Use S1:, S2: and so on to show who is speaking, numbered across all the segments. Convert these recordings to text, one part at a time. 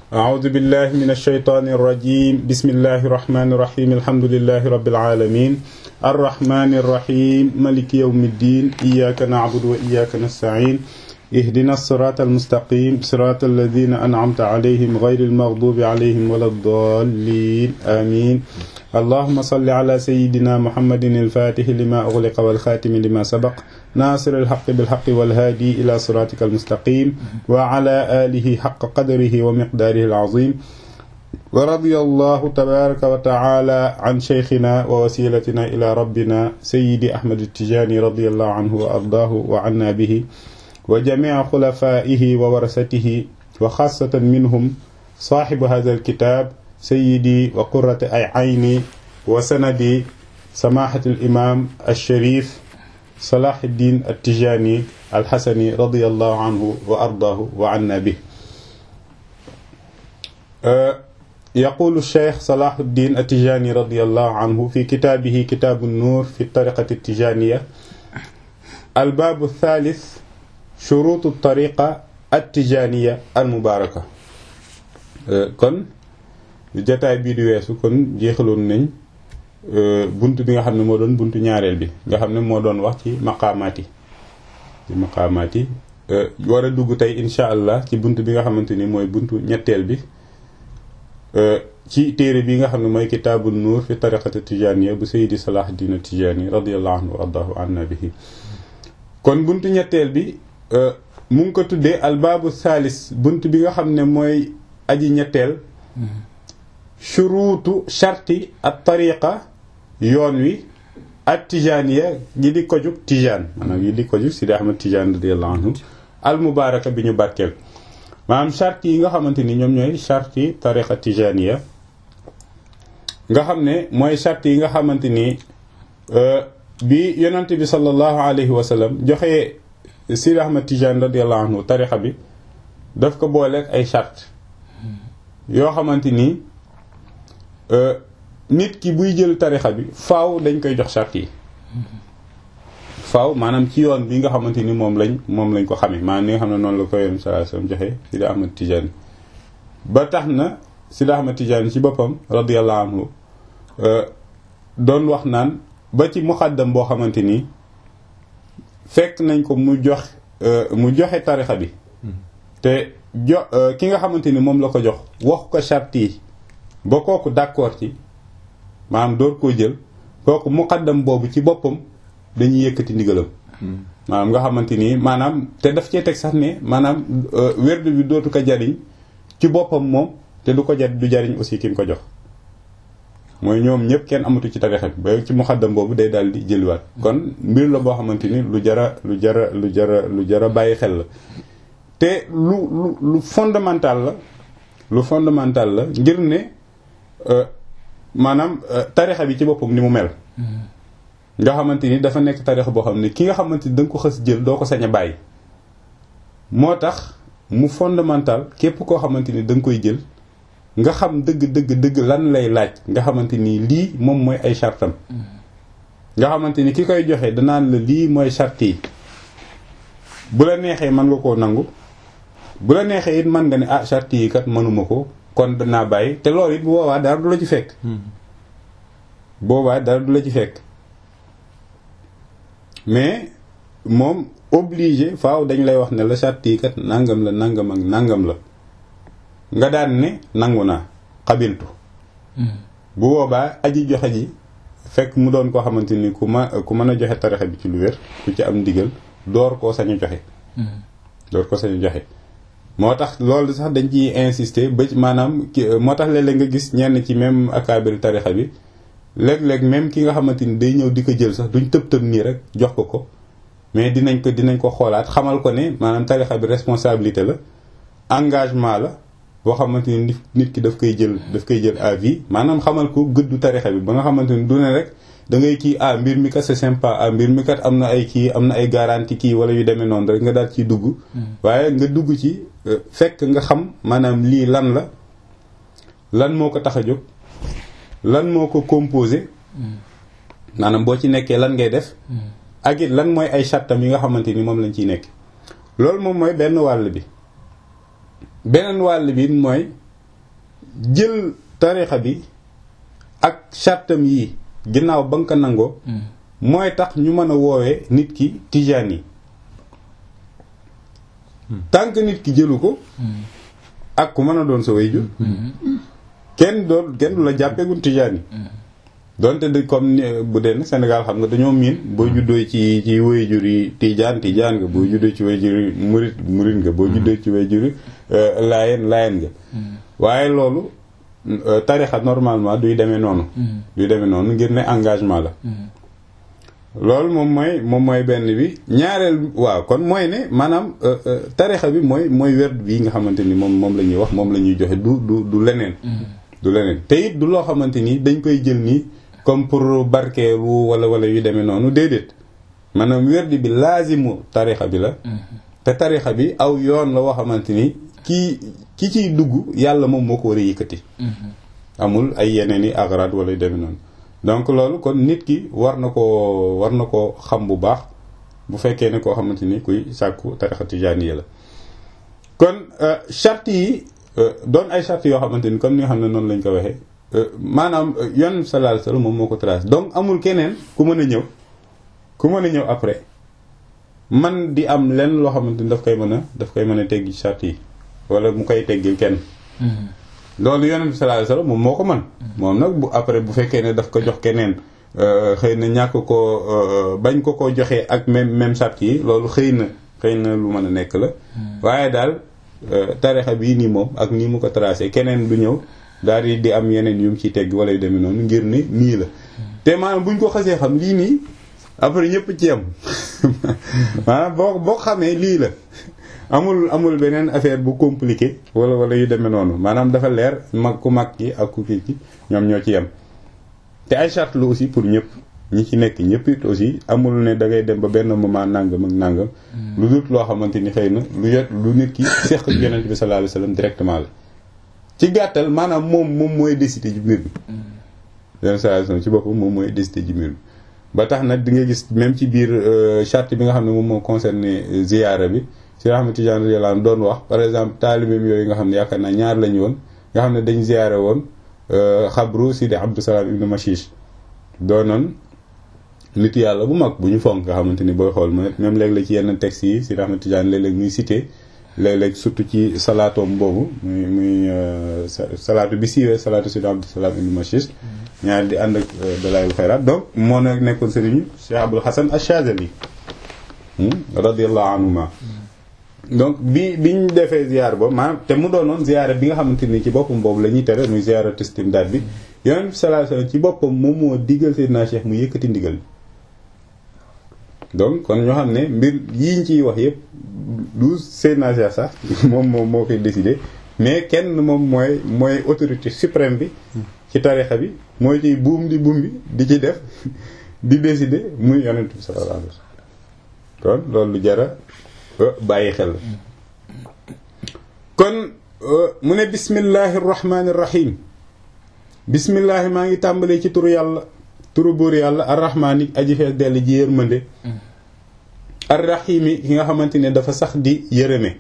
S1: أعوذ بالله من الشيطان الرجيم بسم الله الرحمن الرحيم الحمد لله رب العالمين الرحمن الرحيم ملك يوم الدين إياك نعبد وإياك نستعين اهدنا الصراط المستقيم صراط الذين أنعمت عليهم غير المغضوب عليهم ولا الضالين آمين اللهم صل على سيدنا محمد الفاتح لما أغلق والخاتم لما سبق ناصر الحق بالحق والهادي إلى صراطك المستقيم وعلى آله حق قدره ومقداره العظيم ورضي الله تبارك وتعالى عن شيخنا ووسيلتنا إلى ربنا سيدي أحمد التجاني رضي الله عنه وأرضاه وعنا به وجميع خلفائه وورثته وخاصة منهم صاحب هذا الكتاب سيدي وقرة أي عيني وسندي سماحة الإمام الشريف صلاح الدين التجاني الحسني رضي الله عنه وأرضاه وعنا به أه يقول الشيخ صلاح الدين التجاني رضي الله عنه في كتابه كتاب النور في الطريقة التجانية الباب الثالث شروط الطريقة التجانية المباركة أه كن jataay bii di weesu kon jeexaloon nañ bunt bi nga xam ne moo doon buntu ñaareel bi nga xam ne moo doon wax ci maqaamaat yi ci maqaamaat yi war a dugg tey insha allah ci bunt bi nga xamante ni mooy buntu ñetteel bi ci téere bi nga xam ne mooy kitaabul nuur fi tariqati tijaniya bu sayidi salah dina tijani radiallahu anhu wa ardahu anna bihi kon buntu ñetteel bi mu ngi ko tuddee albaabu thalis bunt bi nga xam ne mooy aji ñetteel shuruutu sharti at tariqa yoon wi at tijaniya gi di ko jug tijaan maanaam yi di ko jug Sidi Ahmad Tijaan radiyallahu anhu al mubaaraka bi ñu barkeel maanaam charte yi nga xamante ni ñoom ñooy charti tariqa tijaniya nga xam ne mooy charte yi nga xamante ni bi yonante bi sallallahu alayhi wa sallam joxe Sidi Ahmad Tijaan radiyallahu anhu tariqa bi daf ko booleeg ay charte yoo xamante ni nit ki buy jël tarixa bi faaw dañ koy jox charte yi faaw maanaam ci yoon bi nga xamante ni moom lañ moom lañ ko xamee maanaam ni nga xam ne noonu la ko yoon sallallahu alayhi wasallam joxe Sidi Ahmad Tijaani ba tax na Sidi Ahmad Tijaani ci boppam radiyallahu anhu doon wax naan ba ci muxaddam boo xamante ni fekk nañ ko mu jox mu joxe tarixa bi te jo ki nga xamante ni moom la ko jox wax ko charte yi ba kooku d'accord ci maanaam door koo jël kooku muqaddam boobu ci boppam dañuy yëkkati ndigalam maanaam nga xamante ni maanaam te daf cee teg sax ne maanaam werdu bi dootu ko jariñ ci boppam moom te du ko jar du jariñ aussi ki mu ko jox mooy ñoom ñëpp kenn amatu ci tarixa bi ba ci muqaddam boobu day daal di jëliwaat kon mbir la boo xamante ni lu jara lu jara lu jara lu jara bàyyi xel la te lu lu lu fondamental la lu fondamental la ngir ne maanaam tarixa bi ci boppam ni mu mel nga xamante ni dafa nekk tarixa boo xam ne ki nga xamante ni da nga ko xës jël doo ko sañ a bàyyi moo tax mu fondamental képp koo xamante ni da nga koy jël nga xam dëgg dëgg dëgg lan lay laaj nga xamante ni lii moom mooy ay chartam nga xamante ni ki koy joxe danaan la lii mooy charte yi bu la neexee mën nga koo nangu bu la neexee it mën nga ne ah charte yi kat mënuma ko kon danaa bàyyi te loolu it bu boobaa dara du la ci fekk boobaa dara du la ci fekk mais moom obligé faaw dañ lay wax ne la charte yi kat nangam la nangam ak nangam la nga daan ne nangu naa xabiltu bu boobaa aji joxe ji fekk mu doon koo xamante ni ku ma ku mën a joxe tarixa bi ci lu wér ku ci am ndigal door koo sañu joxe door koo sañu joxe moo tax loolu sax dañ ciy insister ba maanaam moo tax léeg-léeg nga gis ñenn ci même akaabiri tarixa bi léeg-léeg même ki nga xamante ni day ñëw di ko jël sax duñ tëb tëb nii rek jox ko ko mais dinañ ko dinañ ko xoolaat xamal ko ne maanaam tarixa bi responsabilité la engagement la boo xamante ni nit ki daf koy jël daf koy jël à vie maanaam xamal ko gëddu tarixa bi ba nga xamante ni du ne rek da ngay kii ah mbir mi kat c'est sympa ah mbir mi kat am na ay kii am na ay garantie kii wala yu demee noonu rek nga daal ciy dugg waaye nga dugg ci fekk nga xam maanaam lii lan la lan moo ko tax a jóg lan moo ko composé maanaam boo ci nekkee lan ngay def ak it lan mooy ay chattam yi nga xamante ni moom lañ ciy nekk loolu moom mooy benn wàll bi beneen wàll bi mooy jël tarixa bi ak chartam yi ginnaaw ba nga ko nangoo mooy tax ñu mën a woowee nit ki tijaan yi tant que nit ki jëlu ko ak ku mën a doon sa wayjur kenn doon kenn du la jàppeegun tijaan yi donte de comme bu dee Sénégal xam nga dañoo miin boo juddoo ci ci wayjur yi tijaan tijaan nga boo juddoo ci wayjur yi murit murit nga boo juddoo ci wayjur yi laayeen laayeen nga waaye loolu tarixa normalement duy demee noonu duy demee noonu ngir ne engagement la loolu moom mooy moom mooy benn bi ñaareel waaw kon mooy ne maanaam tarixa bi mooy mooy werd bi nga xamante ni moom moom la ñuy wax moom la ñuy joxe du du du leneen du leneen te it du loo xamante ni dañ koy jël nii comme pour barkeelu wala wala yu demee noonu déedéet maanaam werd bi laazimu tarixa bi la te tarixa bi aw yoon la woo xamante ni kii ki ciy dugg yàlla moom moo ko war a yëkkati amul ay yeneen i agrad wala yu demee noonu donc loolu kon nit ki war na koo war na koo xam bu baax bu fekkee ne koo xamante ni kuy sàkku tarixa tijaaniya la kon charte yi doon ay charte yoo xamante ni comme ni nga xam ne noonu lañ ko waxee maanaam yoon sallallahu alayhi wasallam moom moo ko tracé donc amul keneen ku mën a ñëw ku mën a ñëw après man di am lenn loo xamante ni daf koy mën a daf koy mën a teggi charte yi wala mu koy teggil kenn loolu yonent bi sallallahu alayhi wasallam moom moo ko man moom nag bu après bu fekkee ne daf ko jox keneen xëy na ñàkk ko bañ ko ko joxee ak même même charte yi loolu xëy na xëy na lu mën a nekk la waaye daal tarixa bii nii moom ak nii mu ko tracé keneen du ñëw daal di di am yeneen yu mu ciy tegg wala yu demee noonu ngir ne nii la te maanaam buñ ko xasee xam lii nii après ñëpp ci yam maanaam boo boo xamee lii la amul amul beneen affaire bu compliqué wala wala yu demee noonu maanaam dafa leer mag ku mag ki ak ku kii ki ñoom ñoo ci yem te ay charte lu aussi pour ñëpp ñi ci nekk ñëpp it aussi amul ne da ngay dem ba benn moment nangam ak nangam lu dul loo xamante ni xëy na lu yot lu nit ki seq ak yonent bi sallallahu alayhi wasallam directement la ci gàttal maanaam moom moom mooy décider ci mbir bi yonent sallallahu alayhi wasallam ci boppam moom mooy décider ci mbir bi ba tax nag di nga gis même ci biir charte bi nga xam ne moom moo concerné ziyaara bi si Ahmad Tijaan radiyallahu anhu doon wax par exemple taalibeem yooyu nga xam ne yaakaar naa ñaar lañu woon nga xam ne dañ ziyaare woon xabru Sidi Abdou Salam ibn Mashish doonoon nit yàlla bu mag bu ñu fonk nga xamante ni booy xool mu même léeg-léeg ci yenn textes yi si Ahmad Tijaan léeg-léeg muy cité léeg-léeg surtout ci salaatoom boobu muy muy salaatu bi siiwee salaatu Sidi Abdou Salam ibn Mashish ñaar di ànd ak dalaayul xayraat donc moo nag nekkoon sëriñu Cheikh Abul Hasan Ash-Shazali radiyallahu anhuma donc bi biñ defee ziar boobu maanaam te mu doonoon ziara bi nga xamante ni ci boppam boobu la ñuy tere muy ziara istimdaad bi yonent bi sallallahu alayhi wasallam ci boppam moom moo digal Seydina Cheikh mu yëkkati ndigal donc kon ñoo xam ne mbir yiñ ciy wax yëpp du Seydina Cheikh sax moom moom moo koy décider mais kenn moom mooy mooy autorité suprême bi ci tarixa bi mooy ciy buum di buum bi di ci def di décider muy yonent bi sallallahu alayhi wasallam kon loolu lu jara bàyyi xel kon mu ne bismillahi rahmaani rahim bismillahi maa ngi tàmbalee ci turu yàlla turu buur yàlla arrahmaani aji fees dell ji yërmande arrahimi ki nga xamante ne dafa sax di yërëme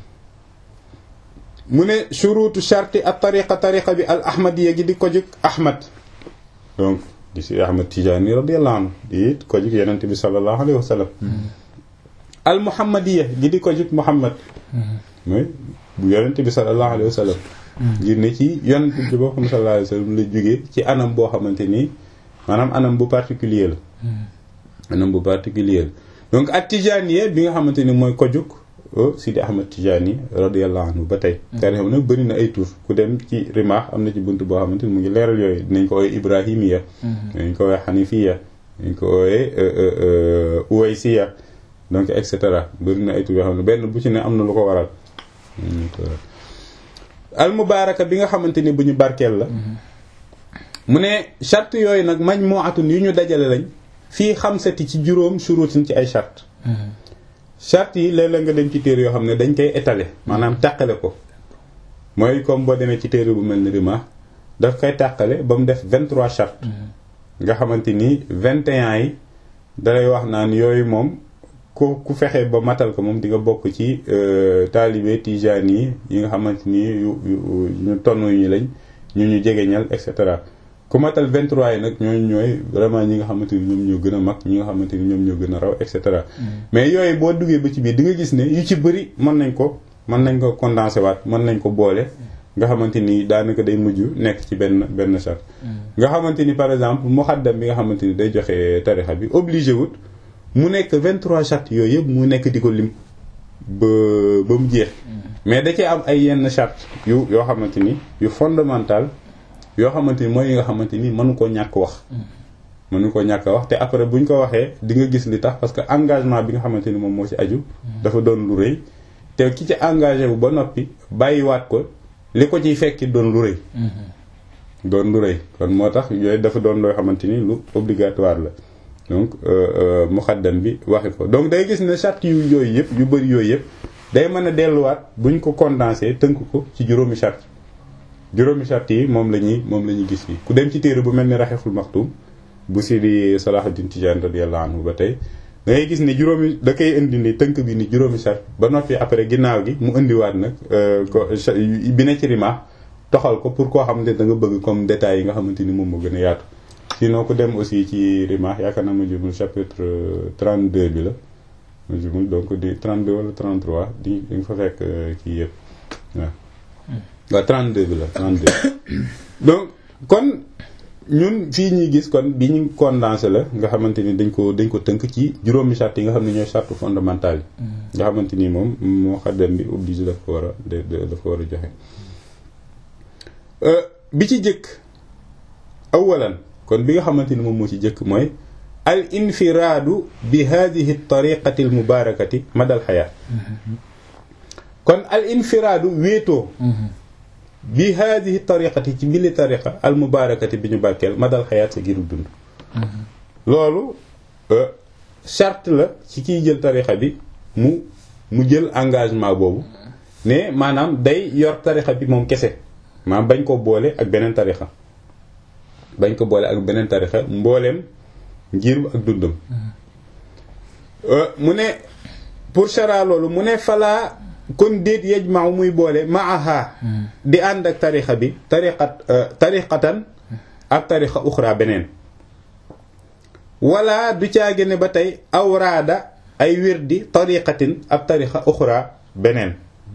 S1: mu ne shuruutu sharti at tariqa tariqa bi al ahmadiya gi di ko jug ahmad donc di si ahmad tijaani radiyallahu anhu di it ko jug yonente bi sallallahu alayhi wa sallam al muhammadiya gi di ko jug muhammad mooy bu yonente bi sallallahu alayhi wa sallam ngir ne ci yonente bi boo xam sallallahu alayhi wa sallam la jógee ci anam boo xamante nii maanaam anam bu particulier la anam bu particulier la donc ak tijaaniye bi nga xamante ni mooy ko jug Sidi Ahmad Tijani radiyallahu anhu ba tey tarixa nag bëri na ay tur ku dem ci rimaax am na ci bunt boo xamante ni mu ngi leeral yooyu dinañ ko ooye ibrahimiya dinañ ko ooye xanifiya dinañ ko ooye uwaysiya donc et cetera bëri na ay tur yoo xam ne benn bu ci ne am na lu ko waral al mubaaraka bi nga xamante ni bu ñu barkeel la mu ne charte yooyu nag majmu'atun yu ñu dajale lañ fii xamsati ci juróom shurutin ci ay charte charte yi léeg-léeg nga dem ci téere yoo xam ne dañ koy étaler maanaam tàqale ko mooy comme boo demee ci téere bu mel ni rima daf koy tàqale ba mu def 23 charte nga xamante ni 21 yi dalay wax naan yooyu moom ku ku fexe ba matal ko moom di nga bokk ci taalibe tijaan yi yi nga xamante ni yu yu ñu tonn ñu lañ ñu ñu jegeñal et cetera ku matal 23 yi nag ñooñu ñooy vraiment ñi nga xamante ni ñoom ñoo gën a mag ñi nga xamante ni ñoom ñoo gën a raw et cetera mais yooyu boo duggee ba ci biir di nga gis ne yu ci bëri mën nañ ko mën nañ ko condensé waat mën nañ ko boole nga xamante ni daanaka day mujj nekk ci benn benn charte nga xamante ni par exemple muxaddam bi nga xamante ni day joxe tarixa bi obligé wut mu nekk 23 charte yooyu yëpp mu nekk di ko lim ba ba mu jeex mais da cee am ay yenn charte yu yoo xamante ni yu fondamental yoo xamante ni mooy yi nga xamante ni mënu koo ñàkk wax mënu koo ñàkk wax te après bu ñu ko waxee di nga gis li tax parce que engagement bi nga xamante ni moom moo ci aju dafa doon lu rëy te ki ci engagé wu ba noppi bàyyiwaat ko li ko ciy fekki doon lu rëy doon lu rëy kon moo tax yooyu dafa doon loo xamante ni lu obligatoire la donc muxaddam bi waxi ko donc day gis ne charte yu yooyu yëpp yu bëri yooyu yëpp day mën a delluwaat buñ ko condensé tënk ko ci juróomi charte juróomi charte yi moom la ñuy moom la ñuy gis fii ku dem ci téere bu mel ni raxeful maxtum bu Sidi Salahuddin Tijaan radiyallahu anhu ba tey da ngay gis ni juróomi da koy indi ni tënk bi ni juróomi charte ba noppi après ginnaaw gi mu indiwaat nag ko bi ne ci rima toxal ko pour koo xamante da nga bëgg comme détails yi nga xamante ni moom moo gën a yaatu sinon ko dem aussi ci rima yaakaar naa ma jumul chapitre 32 bi la ma jumul donc di 32 wala 33 di di nga fa fekk kii yëpp waaw waaw 32 bi la 32 donc kon ñun fii ñuy gis kon bi ñu condensé la nga xamante ni dañ ko dañ ko tënk ci juróomi charte yi nga xam ne ñooy charte fondamentale yi nga xamante ni moom moo xaddam bi obligé daf ko war a dafa war a joxe bi ci jëkk awalan kon bi nga xamante ni moom moo ci jëkk mooy al infiraadu bi hadihi tariqati al mubarakati madal xayaat kon al infiraadu wéetoo bi hadihi tariqati ci mbili tariqa al mubarakati bi ñu barkeel madal xayaat sa giru dund loolu charte la ci kiy jël tariqa bi mu mu jël engagement boobu ne maanaam day yor tariqa bi moom kese maanaam bañ ko boole ak beneen tariqa bañ ko boole ak beneen tariqa mbooleem ngir ak dundam mu ne pour chara loolu mu ne falaa kon déet yajmaaw muy boole maaha di ànd ak tarixa bi tariqat tariqatan ak tarixa uxra beneen wala du caage ne ba tey awraada ay wirdi tariqatin ak tarixa uxra beneen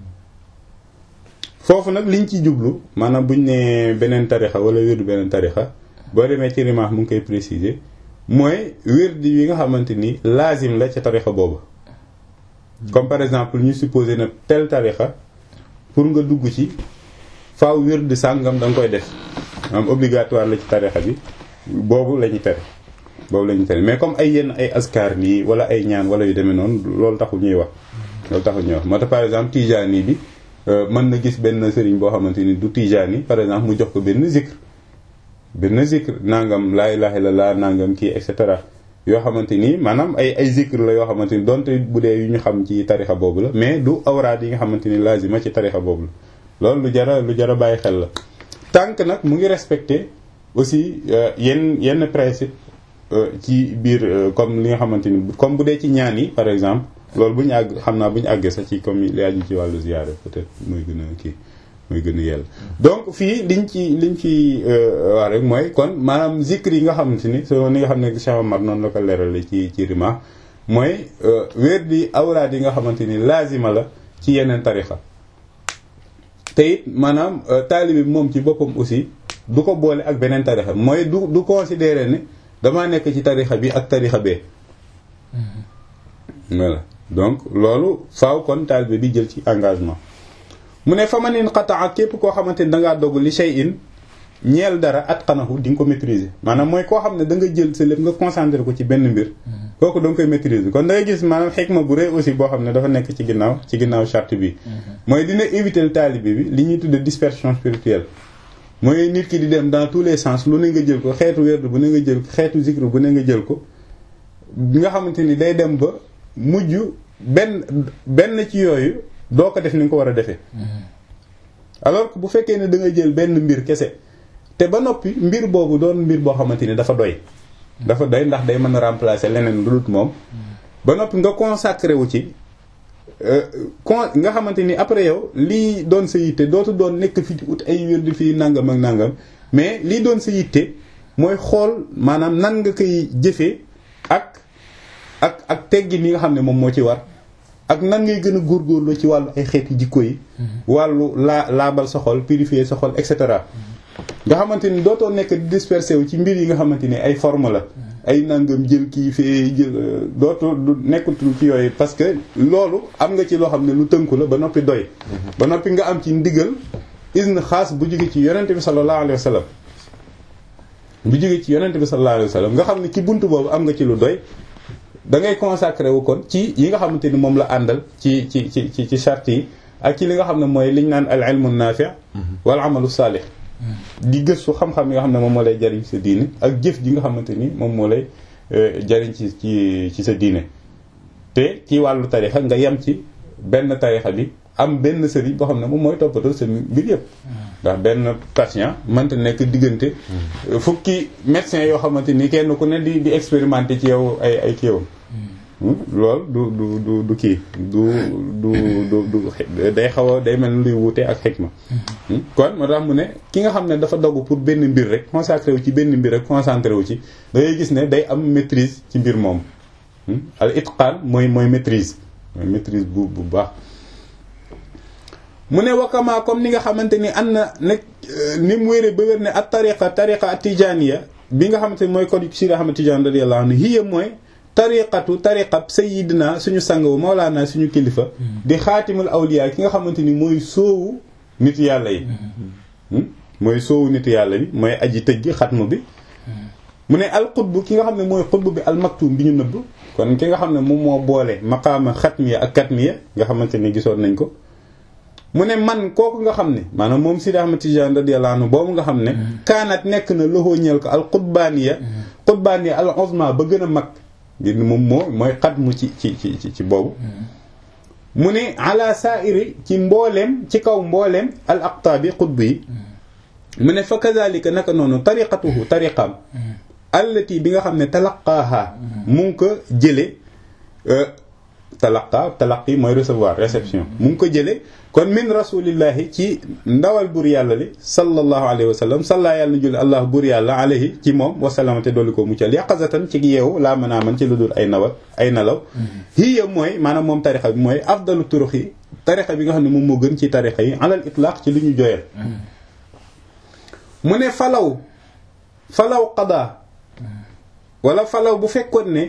S1: foofu nag liñ ci jublu maanaam buñ ne beneen tarixa wala wirdu beneen tarixa boo demee ci rimaax mu ngi koy préciser mooy wirdi yi nga xamante ni laazim la ca tarixa boobu comme par exemple ñu supposé na tel tarixa pour nga dugg ci faaw wird sàngam da nga koy def am obligatoire la ci tarixa bi boobu la ñu tere boobu la ñu tere mais comme ay yenn ay askar nii wala ay ñaan wala yu demee noonu loolu taxul ñuy wax loolu taxul ñuy wax moo tax par exemple tijaani bi mën na gis benn sëriñ boo xamante ni du tijaani par exemple mu jox ko benn zikr benn zikr nangam laa ilaaha illallaah nangam kii et cetera yoo xamante ni maanaam ay ay zikr la yoo xamante ni donte bu dee yu ñu xam ci tarixa boobu la mais du awraad yi nga xamante ni lazima ci tarixa boobu la loolu lu jara lu jara bàyyi xel la tànk nag mu ngi respecté aussi yenn yenn principe ci biir comme li nga xamante ni comme bu dee ci ñaan yi par exemple loolu bu ñu àgg xam naa bu ñu àggee sax ci comme li aju ci wàllu ziyaara peut-être mooy gën a kii mooy gën a yell donc fii liñ ci liñ ci wax rek mooy kon maanaam zikr yi nga xamante ni so ni nga xam ne Cheikh Omar noonu la ko leerale ci ci rima mooy wér di awraad yi nga xamante ni laazima la ci yeneen tarixa te it maanaam taalibi bi moom ci boppam aussi du ko boole ak beneen tarixa mooy du du considérer ne damaa nekk ci tarixa bi ak tarixa bee voilà donc loolu faaw kon taalibe bi jël ci engagement mu ne fa ma nin xataa képp koo xamante ni dangaa dogg li shay in ñeel dara at xanaxu di nga ko maîtriser maanaam mooy koo xam ne da nga jël sa lépp nga concentré ko ci benn mbir kooku da nga koy maîtriser kon da ngay gis maanaam xikma bu rëy aussi boo xam ne dafa nekk ci ginnaaw ci ginnaaw charte bi mooy dina éviter taalibe bi li ñuy tudde dispersion spirituelle mooy nit ki di dem dans tous les sens lu ne nga jël ko xeetu werd bu ne nga jël ko xeetu zikr bu ne nga jël ko nga xamante ni day dem ba mujj benn benn ci yooyu doo ko def ni nga ko war a defee alors que bu fekkee ne da nga jël benn mbir kese te ba noppi mbir boobu doon mbir boo xamante ni dafa doy dafa doy ndax day mën a remplacer leneen lu dul moom ba noppi nga consacré wu ci kon nga xamante ni après yow lii doon sa yitte dootu doon nekk fi di ut ay wér di fii nangam ak nangam mais lii doon sa yitte mooy xool maanaam nan nga koy jëfee ak ak ak teggin yi nga xam ne moom moo ci war ak nan ngay gën a góorgóorlu ci wàllu ay xeeti jikko yi wàllu laa laabal sa xol purifier sa xol et cetera nga xamante ni dootoo nekk di dispersé wu ci mbir yi nga xamante ni ay forme la ay nangam jël kii fee jël dootu du nekkatul ci yooyu parce que loolu am nga ci loo xam ne lu tënku la ba noppi doy ba noppi nga am ci ndigal isne xaas bu jóge ci yonente bi sallallahu alayhi wa sallam bu jóge ci yonente bi sallallahu alayhi wa sallam nga xam ne ci buntu boobu am nga ci lu doy da ngay consacré wu kon ci yi nga xamante ni moom la àndal ci ci ci ci ci charte yi ak ci li nga xam ne mooy liñ naan al ilmu naafi wal amalu saalih di gëstu xam-xam yi nga xam ne moom moo lay jariñ sa diine ak jëf ji nga xamante ni moom moo lay jariñ ci ci ci sa diine te ci wàllu tarixa nga yem ci benn tarixa bi am benn sëriñ boo xam ne moom mooy toppatoo sa mbir yëpp ndax benn patient mënta nekk diggante fukki médecin yoo xamante ni kenn ku ne di di expérimenter ci yow ay ay kiiwam loolu du du du du kii du du du du day xaw a day mel ni luy wuute ak xikma kon moo tax mu ne ki nga xam ne dafa dogu pour benn mbir rek consacré wu ci benn mbir rek concentré wu ci da ngay gis ne day am maîtrise ci mbir moom al itqaan mooy mooy maîtrise mooy maîtrise bu bu baax mu ne wakama comme ni nga xamante ni am na nag ni mu wéree ba wér ne at tariqa tariqa at tijaniya bi nga xamante ni mooy code Sidi Ahmad Tidiane radiyallahu anhu hiya mooy tariqatu tariqab sayidina suñu sang wu mawlaana suñu kilifa di xaatimul awliya ki nga xamante ni mooy soowu nit yàlla yi mooy soowu nit yàlla bi mooy aji tëj gi xatmu bi mu ne al xutbu ki nga xam ne mooy xutbu bi al maktum bi ñu nëbb kon ki nga xam ne moom moo boole maqaama xatmiya ak katmiya nga xamante ni gisoon nañ ko mu ne man kooku nga xam ne maanaam moom Sidi Ahmad Tijaan radiyallahu anhu boobu nga xam ne kaanat nekk na loxoo ñeel ko al xutbaaniya xutbaaniya al uzma ba gën a mag ngir moom moo mooy xatmu ci ci ci ci boobu mu ne ala saairi ci mbooleem ci kaw mbooleem al aqtaabi xutb yi mu ne fa kazalika naka noonu tariqatuhu tariqam allati bi nga xam ne talaqaaha mu ngi ko jële talaqa talaqi mooy recevoir réception mu ngi ko jële kon min rasulillahi ci ndawal bur yàlla li sallallahu alayhi wa sallam salla yàlla na julli allah bur yàlla alayhi ci moom wasalamate dolli ko muccal yaqazatan ci yeewu laa mën a man ci lu dul ay nawal ay nalaw hiya mooy maanaam moom tarixa bi mooy afdalu turux yi tarixa bi nga xam ne moom moo gën ci tarixa yi alal itlaq ci lu ñu joyal mu ne falaw falaw qadaa wala falaw bu fekkoon ne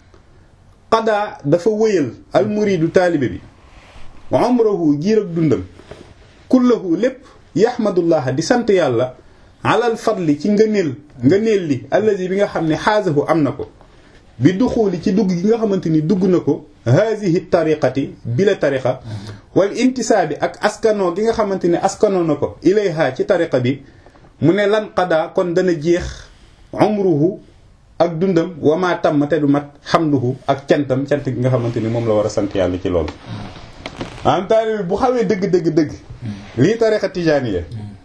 S1: qadaa dafa wëyal al muridu taalibe bi wa umruhu giir ak dundam kullahu lépp yaxmadullah di sant yàlla alal fadli ci ngëneel ngëneel li allazi bi nga xam ne xaasahu am na ko bi duxuuli ci dugg gi nga xamante ni dugg na ko haasihi tariqati bi la tariqa wal intisaabi ak askanoo gi nga xamante ni askanoo na ko ilayha ci tariqa bi mu ne lan qadaa kon dana jeex umruhu ak dundam wamaa tam te du mat xamduhu ak cantam cant gi nga xamante ni moom la war a sant yàlla ci loolu maanaam taalibe bu xawee dëgg dëgg dëgg lii tariqa tijaaniya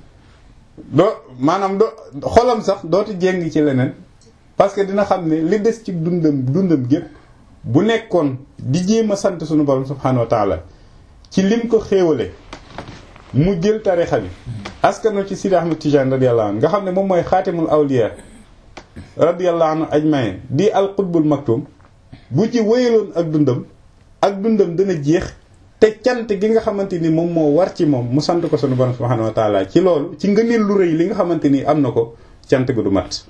S1: doo maanaam do xolam sax dootu jéng ci leneen parce que dina xam ne li des ci dundam dundam gépp bu nekkoon di jéem a sant sunu borom subhanahu wa taala ci lim ko xéewale mu jël tarixa bi askano ci Sidi Ahmad Tijaan radiyallahu anhu nga xam ne moom mooy xaatimul awliya radiyallahu anhu ajmain di al qutbul maktum bu ci wéyaloon ak dundam ak dundam dana jeex te cant gi nga xamante ni moom moo war ci moom mu sant ko sunu borom subhanahu wa taala ci loolu ci ngëneel lu rëy li nga xamante ni am na ko cant gu du mat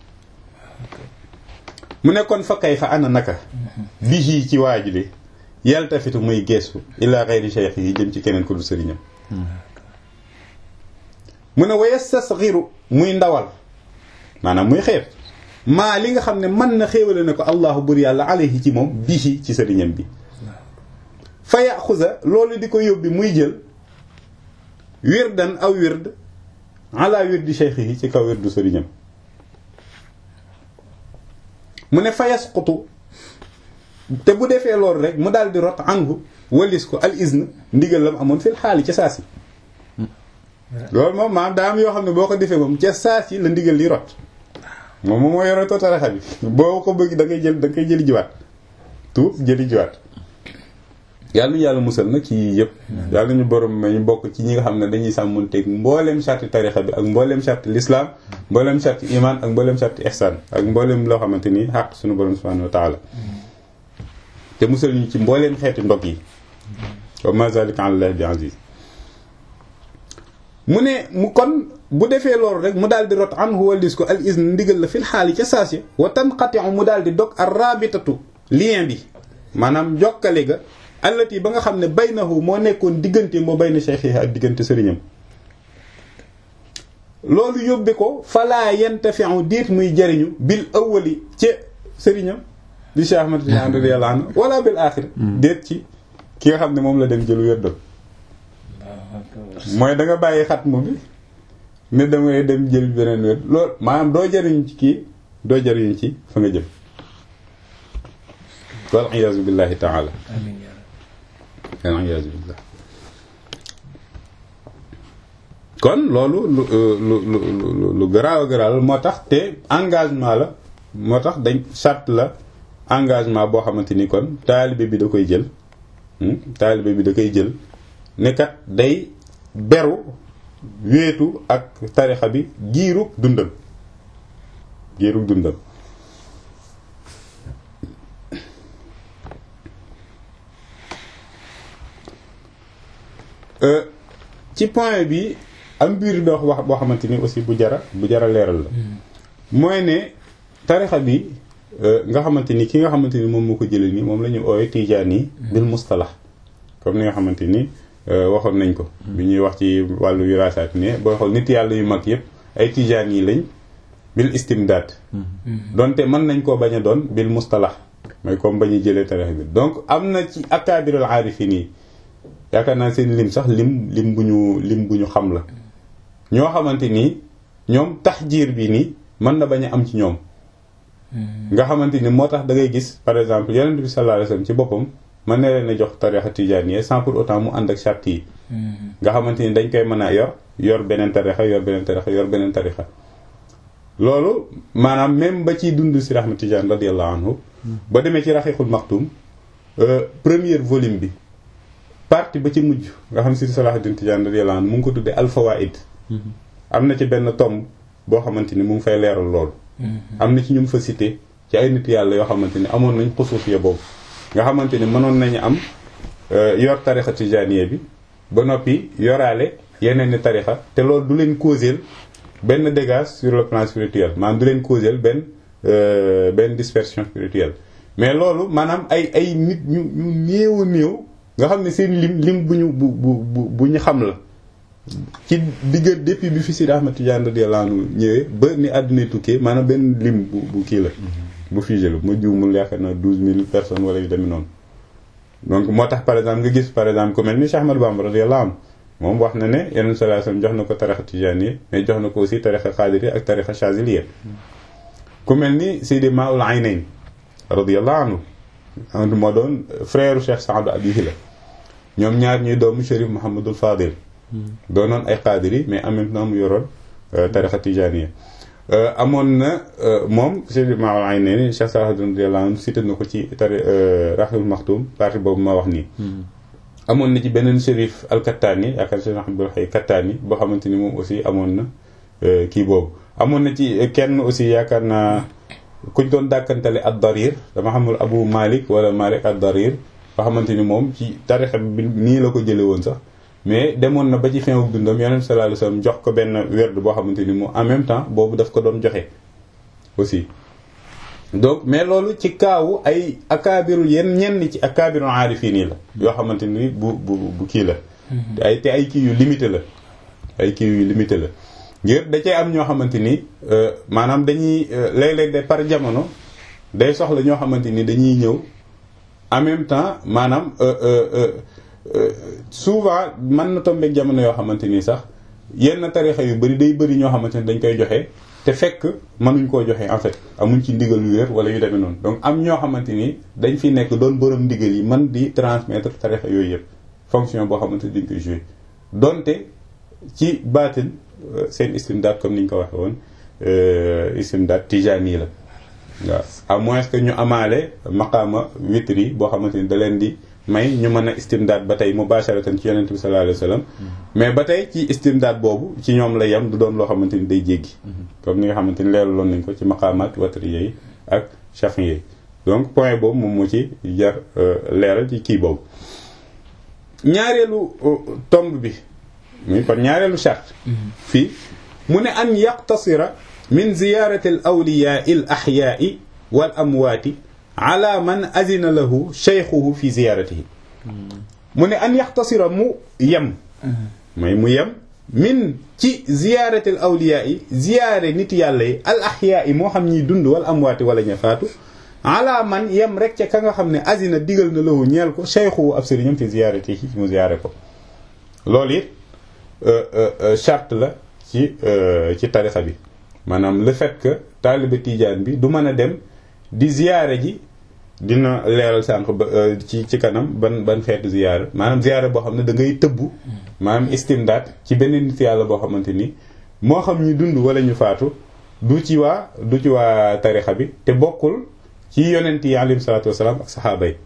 S1: mu nekkoon fa kay fa ana naka bi ci waa ji de yaltafitu muy geesu ila xayri cheikh yi jëm ci keneen ko du sëriñam mu ne wa yastasxiru muy ndawal maanaam muy xeeb maa li nga xam ne mën na xéewale ne ko allahu bur yàlla alayhi ci moom bihi ci sëriñam bi fa yaxusa loolu di ko yóbbi muy jël wirdan aw wird ala wirdi cheikh yi ci kaw wirdu sëriñam mu ne fa yasqutu te bu defee loolu rek mu daal di rot angu walis ko al izn ndigal lam amoon fil xaali ca saasi loolu moom maam daa am yoo xam ne boo ko defee moom ca saasi la ndigal li rot moom moom moo yoretoo tarixa bi boo ko bëgg da ngay jël da ngay jëli jiwaat tuub jëli jiwaat yàlla ñu yàlla musal nag ci yii yëpp yàlla ñu borom ma ñu bokk ci ñi nga xam ne dañuy sàmmonteeg mbooleem sarti tarixa bi ak mbooleem sarti l'islam mbooleem sarti iman ak mbooleem sarti ihsan ak mbooleem loo xamante ni xaq suñu borom subhanahu wa taala te musal ñu ci mbooleem xeeti ndog yi wa ma zalika ala llahi bi aziz mu ne mu kon bu defee loolu rek mu daal di rot an huwa lis ko al izn ndigal la fil xaali ca saasi wa tanqati'u mu daal di dog ar rabitatu lien bi maanaam jokkale ga allati ba nga xam ne baynahu moo nekkoon diggante moo bayna cheikh ak diggante sëriñam loolu yóbbe ko falaa yantafi'u diit muy jariñu bil awwali ca sëriñam di Cheikh Ahmad Tidiane radiyallahu anhu wala bil aaxir déet ci ki nga xam ne moom la dem jël wérdal mooy da nga bàyyi xatmu bi ne damay dem jël beneen wér loolu maanaam doo jariñu ci kii doo jariñu ci fa nga jëm wal iyaazu billahi taala wal iyaazu billah kon loolu lu lu lu lu garaaw a garaaw moo tax te engagement la moo tax dañ charte la engagement boo xamante ni kon taalibe bi da koy jël taalibe bi da koy jël ne kat day beru wéetu ak tarixa bi giirug dundam giirug dundam ci point bi am biir dox wax boo xamante ni aussi bu jara bu jara leeral la mooy ne tarixa bi nga xamante ni ki nga xamante ni moom moo ko jëlee nii moom la ñu oowe tijaan yi bil mustalax comme ni nga xamante ni waxoon nañ ko bi ñuy wax ci wàllu wiraasaat ne booy xool nit yàlla yu mag yëpp ay tijaan yi lañ bil istimdaad donte mën nañ koo bañ a doon bil mustalax mooy comme ba ñuy jëlee tarixa bi donc am na ci akaabirul aarifin yi yaakaar naa seen lim sax lim lim bu ñu lim bu ñu xam la ñoo xamante ni ñoom taxjiir bi nii mën na bañ a am ci ñoom nga xamante ni moo tax da ngay gis par exemple yonent bi sallallahu alayhi wasallam ci boppam mën na leen a jox tarixa tijaaniyya sans pour autant mu ànd ak charte yi nga xamante ni dañ koy mën a yor yor beneen tarixa yor beneen tarixa yor beneen tarixa loolu maanaam même ba ciy dund si Ahmad Tijaan radiyallahu anhu ba demee ci raxiixul maxtum premier volume bi partie ba ci mujj nga xam si Salahuddin Tijaan radiyallahu anhu mu ngi ko tuddee alfawaid am na ci benn tomb boo xamante ni mu ngi fay leeral loolu am na ci ñu mu fa cité ci ay nit yàlla yoo xamante ni amoon nañ xusuufiya boobu nga xamante ni mënoon nañu am yor tarixa tijaaniya bi ba noppi yoraale yeneen ni tarixa te loolu du leen causel benn dégâts sur le plan spirituel maanaam du leen causel benn benn dispersion spirituelle mais loolu maanaam ay ay nit ñu ñu néew a néew nga xam ne seen lim lim bu ñu bu bu bu ñu xam la ci digg depuis bi fi Sidi Ahmad Tidiane radiyallahu anhu ñëwee ba ni àdduna tukkee maanaam benn lim bu bu kii la bu figé la mu juumul yaakaar naa douze mille personnes wala yu demee noonu donc moo tax par exemple nga gis par exemple ku mel ni Cheikh Ahmad Bamba radiyallahu anhu moom wax na ne yeneen sallallahu alayhi wasallam jox na ko tarixa tijaaniyya mais jox na ko aussi tarixa xaadiriyya ak tarixa chaziliyya ku mel ni Sidi Maoul Aynayn radiyallahu anhu moo doon frère Cheikh Saadu Abihi la ñoom ñaar ñuy doomu Chérif Mouhamadul Fadil doonoon ay xaadiri mais en même temps mu yoroon tarixa tijaaniyya amoon na moom Sidi Maoul Aynayn Cheikh Saadu radiyallahu anhu cité na ko ci tari Raxul Maxtum partie boobu ma wax nii amoon na ci beneen shérif al-Kattaani yaakaar Cheikh Abdul Hayy Kattaani boo xamante ni moom aussi amoon na kii boobu amoon na ci kenn aussi yaakaar naa kuñ doon dàkkantale ad-Darir dama xamul Abu Malik wala Malik ad-Darir boo xamante ni moom ci tarixa bi nii la ko jële woon sax mais demoon na ba ci fin wu dundam Yonent sallallahu alayhi wasallam jox ko benn werd boo xamante ni moom en même temps boobu daf ko doon joxe aussi donc mais loolu ci kaawu ay akaabiru yenn ñenn ci akaabiru aarifiin yi la yoo xamante ni bu bu bu kii la ay te ay kii yu limité la ay kii yu limité la ngir da cee am ñoo xamante ni maanaam dañuy léeg-léeg de par jamono day soxla ñoo xamante ni dañuy ñëw en même temps maanaam souvent mën na tombeek jamono yoo xamante ni sax yenn tarixa yu bari day bari ñoo xamante ni dañ koy joxe te fekk mënuñ koo joxe en fait amuñ ci ndigal yu wér wala yu demee noonu donc am ñoo xamante ni dañ fi nekk doon borom ndigal yi man di transmettre tarixa yooyu yëpp fonction boo xamante ni dañ koy jouer donte ci baatin seen istimdaad comme ni ñu ko waxee woon istimdaad tijaani la waaw à moins que ñu amaale maqaama witri boo xamante ni da leen di may ñu mën a istimdaad ba tey mubasharatan ci yonent bi sallallahu alayhi wasallam mais ba tey ci istimdaad boobu ci ñoom la yem du doon loo xamante ni day jéggi comme ni nga xamante ni leeraloon nañ ko ci maqaamaat watriya yi ak chafin yi donc point boobu moom moo ci jar leeral ci kii boobu ñaareelu tomb bi muy kon ñaareelu charte fii mu ne an yaqtasira min ziyarati al awliyaai al axyaai wal amwaati ala man azina lahu cheykhuhu fi ziyaratihi mu ne an yaxtasira mu yem mooy mu yem min ci ziyaratil awliyaa yi ziyaare nit yàlla yi al ahyaa yi moo xam ñiy dund wal amwaati wala ña faatu ala man yem rek ca ka nga xam ne azina digal na lahu ñeel ko cheykhuhu ab sëriñam fi ziyaratihi mu ziyaare ko loolu it charte la ci ci tarixa bi maanaam le fait que taalibe tijaan bi du mën a dem di ziyaare ji dina leeral sànq ba ci ci kanam ban ban xeetu ziyaara maanaam ziyaara boo xam ne da ngay tëbbu maanaam istimdaad ci beneen nit yàlla boo xamante ni moo xam ñu dund wala ñu faatu du ci waa du ci waa tarixa bi te bokkul ci yonent yi alayhi salaatu wasalaam ak saxaaba yi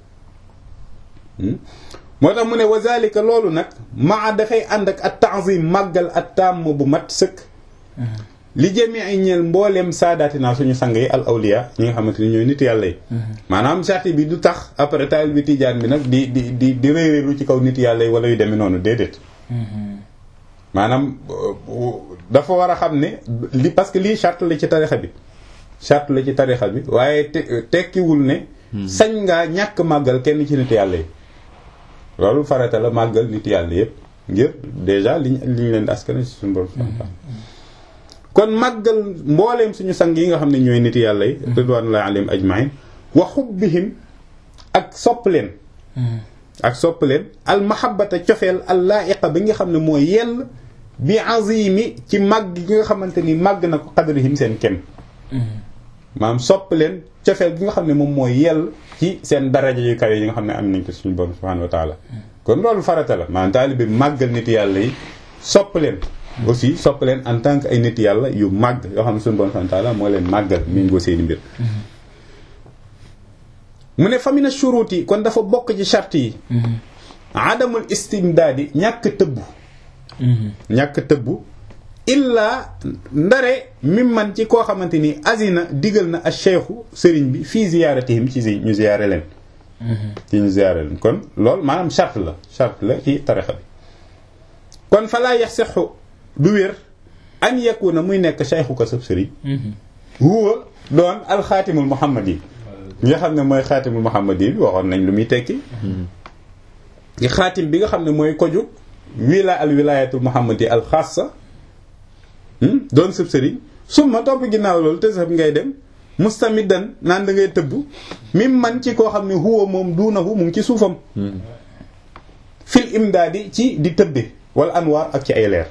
S1: moo tax mu ne wa zalika loolu nag maa dafay ànd ak at ta'zim màggal at tàmm bu mat sëkk li jëmee ay ñeel mbooleem saadaatinaa suñu sang yi al awliya ñi nga xamante ni ñooy nit yàlla yi maanaam charte bi du tax après taal bi tijaan bi nag di di di di réeréelu ci kaw nit yàlla yi wala yu demee noonu déedéet maanaam dafa war a xam ne li parce que lii charte la ci tarixa bi charte la ci tarixa bi waaye tekkiwul ne sañ ngaa ñàkk màggal kenn ci nit yàlla yi loolu farata la màggal nit yàlla yépp ngir déjà liñ li ñu leen askana ci suñu borom kon màggal mbooleem suñu sang yi nga xam ne ñooy nit yàlla yi ridwanullahi alayhim ajmain wa xubbihim ak sopp leen ak sopp leen al mahabbata cofeel al laiqa bi nga xam ne mooy yell bi azimi ci màgg gi nga xamante ni màgg na ko qadrihim seen kem maanaam sopp leen cofeel gi nga xam ne moom mooy yell ci seen daraja yu kawe yi nga xam ne am nañ ko suñu borom subhanahu wa taala kon loolu farata la maanaam taalibe màggal nit yàlla yi sopp leen aussi sopp leen en tant que ay nit yàlla yu màgg yoo xam ne suñu borom subhanahu wa taala moo leen màggal méngoo seeni mbir mu ne famina shuruti kon dafa bokk ci charte yi adamul istimdaadi ñàkk tëbbu ñàkk tëbbu illaa ndare mim man ci koo xamante ni azina digal na ak cheikhu sëriñ bi fii ziyaaratihim ci ñu ziyaare leen ci ñu ziyaare leen kon loolu maanaam charte la charte la ci tarixa bi kon fa laa yaxsixu du wér an yakuna muy nekk cheikhu ko sab sëriñ huwa doon alxaatimul muhammad yi nga xam ne mooy xaatimul muhammad yi bi waxoon nañ lu muy tekki gi xaatim bi nga xam ne mooy koju wila al wilayatul muhammad yi al xaasa doon sëb sëriñ summa topp ginnaaw loolu te sax ngay dem mustamidan naan da ngay tëbb mim man ci koo xam ne huwa moom duunahu mu ngi ci suufam fil imdaadi ci di tëbbe wala anwaar ak ci ay leer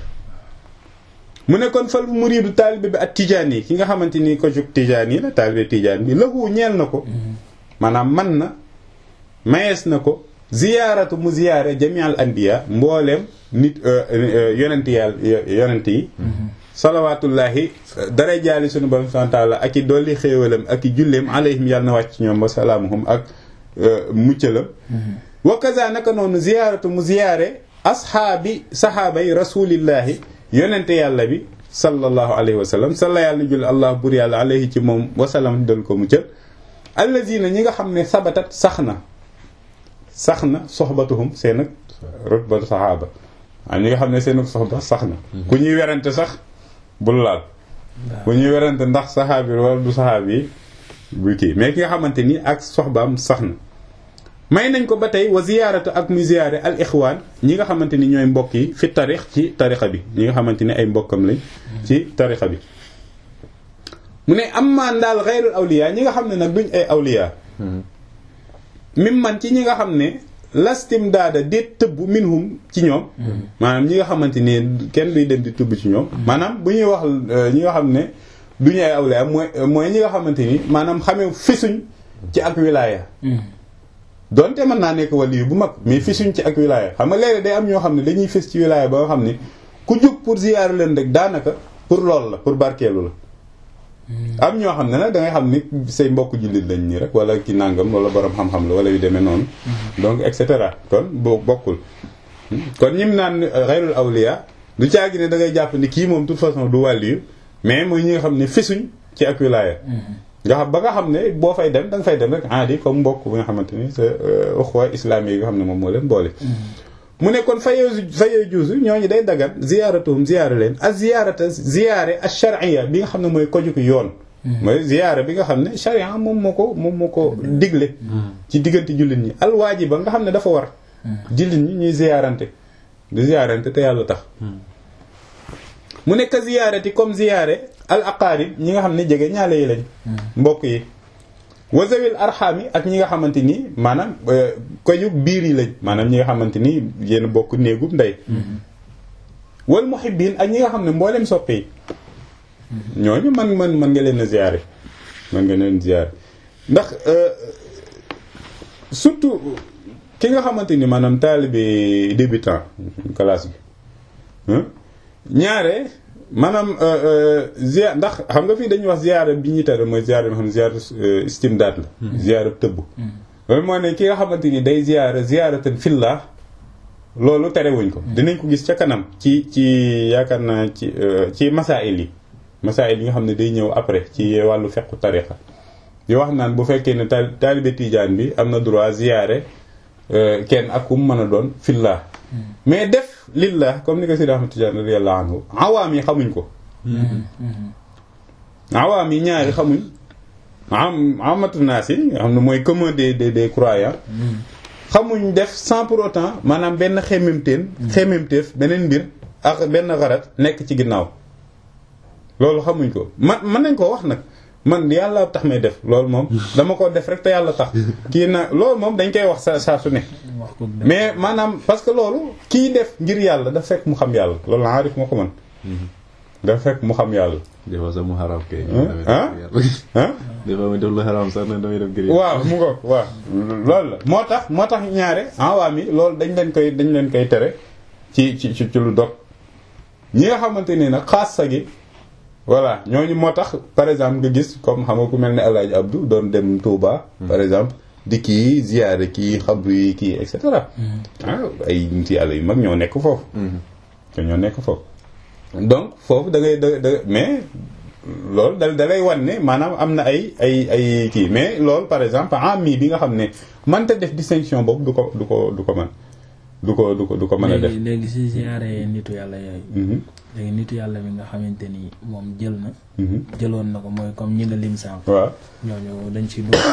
S1: mu ne kon fal muriidu taalibe bi ak tijaan yi ki nga xamante ni ko jug tijaan yi la taalibe tijaan bi lahu ñeel na ko maanaam man na mayees na ko ziyaaratu mu ziyaare jami al anbiya mbooleem nit yonent yàlla yonent yi salawaatullaahi dara jaali sunu borom subhaanahu wa taala ak i dolli xéewalam ak i julleem alayhim yàlla na wàcc ñoom wa salaamuhum ak muccalam wa kaza naka noonu ziyaaratu mu ziyaare asxaabi saxaabay rasuulillaahi yonente yàlla bi sallallahu alayhi wa sallam salla yàlla julli allah bur yàlla alayhi ci moom wasalam dal ko muccal allazina ñi nga xam ne sabatat sax na sax na soxbatuhum seen ak rutbatu saxaaba waaw ñi nga xam ne seen ak soxba sax na ku ñuy werante sax bul laal ku ñuy werante ndax saxaabi wala du saxaabi yi bu kii mais ki nga xamante ni ak soxbaam sax na may nañ ko ba tey wa ziyaaratu ak mu ziyaare al ixwaan ñi nga xamante ni ñooy mbokk yi fi tarix ci tarixa bi ñi nga xamante ni ay mbokkam lañ ci tarixa bi mu ne am maan daal xayrul awliya ñi nga xam ne nag duñ ay awliya mim man ci ñi nga xam ne lastim daada déet tëbb minhum ci ñoom maanaam ñi nga xamante ni kenn duy dem di tëbb ci ñoom maanaam bu ñuy wax ñi nga xam ne duñu ay awliya mooy mooy ñi nga xamante ni maanaam xamee fisuñ ci ak wilaaya donte mën naa nekk waliyu bu mag mais fisuñ ci ak wilaaya xam nga léeg day am ñoo xam ne dañuy fis ci wilaaya ba nga xam ne ku jóg pour ziyaar leen rek daanaka pour loolu la pour barkeelu la am ñoo xam ne nag da ngay xam ni say mbokk jullit lañ nii rek wala ki nàngam wala borom xam-xam la wala yu demee noonu donc et cetera kon boo bokkul kon ñim naan xayrul awliya du caagi ne da ngay jàpp ni kii moom toute façon du wàlliyu mais mooy ñi nga xam ne fisuñ ci ak wilaaya nga xam ba nga xam ne boo fay dem da nga fay dem rek aadi comme mbokk bi nga xamante ni sa uxwa islaami yi nga xam ne moom moo leen boole mu ne kon fayee fayee juusu ñooñu day dagan ziyaaratuhum ziyaara leen ak ziyaarata ziyaare ak charia bi nga xam ne mooy kojuku yoon mooy ziyaara bi nga xam ne charia moom moo ko moom moo ko digle ci diggante jullit ñi alwaajiba nga xam ne dafa war jullit ñi ñuy ziyaarante di ziyaarante te yàlla tax mu nekk ziyaarati comme ziyaare al aqaarib ñi nga xam ne jege ñaale yi lañ mbokk yi wasawil arxaam yi ak ñi nga xamante ni maanaam koju biir yi lañ maanaam ñi nga xamante ni yéen bokk néegub ndey wal muhibbiin ak ñi nga xam ne mboolem soppe yi ñooñu man man man nga leen a ziyaare man nga leen ziyaare ndax surtout ki nga xamante ni maanaam taalibe débutant classe bi ñaare maanaam ziar ndax xam nga fii dañuy wax ziara bi ñuy tere mooy ziara bi nga xam ne ziara istimdaad la ziara tëbb loolu moo ne ki nga xamante ni day ziara ziaratan fillah loolu terewuñ ko dinañ ko gis ca kanam ci ci yaakaar naa ci ci masail yi masail yi nga xam ne day ñëw après ci wàllu fequ tariqa di wax naan bu fekkee ne taalibe tijaan bi am na droit ziare kenn ak kum mën a doon fillah mais def lillah comme ni ko Sidi Ahmad Tijaan radiyallahu anhu awaam yi xamuñ ko awaam yi ñaari xamuñ am amatu naas yi nga xam ne mooy commun des des des croyants xamuñ def sans pour autant maanaam benn xemmemteen xemmemteef beneen mbir ak benn xarat nekk ci ginnaaw loolu xamuñ ko man mën nañ koo wax nag man yàlla tax may def loolu moom dama ko def rek te yàlla tax kii na loolu moom dañ koy wax sa saa su ne mais maanaam parce que loolu kii def ngir yàlla dafa fekk mu xam yàlla loolu aarif moo ko mën dafa fekk mu xam yàlla
S2: des fois sax mu xaraam kay
S1: ah ah
S2: des fois mu def lu xaraam sax ne damay def ngir
S1: waaw mu ngoog waaw loolu la moo tax moo tax ñaare awaam yi loolu dañ leen koy dañ leen koy tere ci ci ci lu dog ñi nga xamante ni nag xaas sa gi voilà ñooñu moo tax par exemple nga gis comme xam nga ku mel ne El Hadj Abdou doon dem Touba. par exemple di kii ziyaare kii xabru yi kii et cetera. ah ay nit yàlla yu mag ñoo nekk foofu. te ñoo nekk foofu. donc foofu da ngay da da mais loolu da da lay wan ne maanaam am na ay ay ay kii mais loolu par exemple ami bi nga xam ne mënta def distinction boobu du ko du ko du ko mën du ko du ko du ko mën a def.
S3: léegi léegi si ziyaare nitu yàlla yooyu. léegi nitu yàlla bi nga xamante ni moom jël na. jëloon na ko mooy comme ñi nga lim sànq.
S1: waaw
S3: ñooñu dañ ci dugg.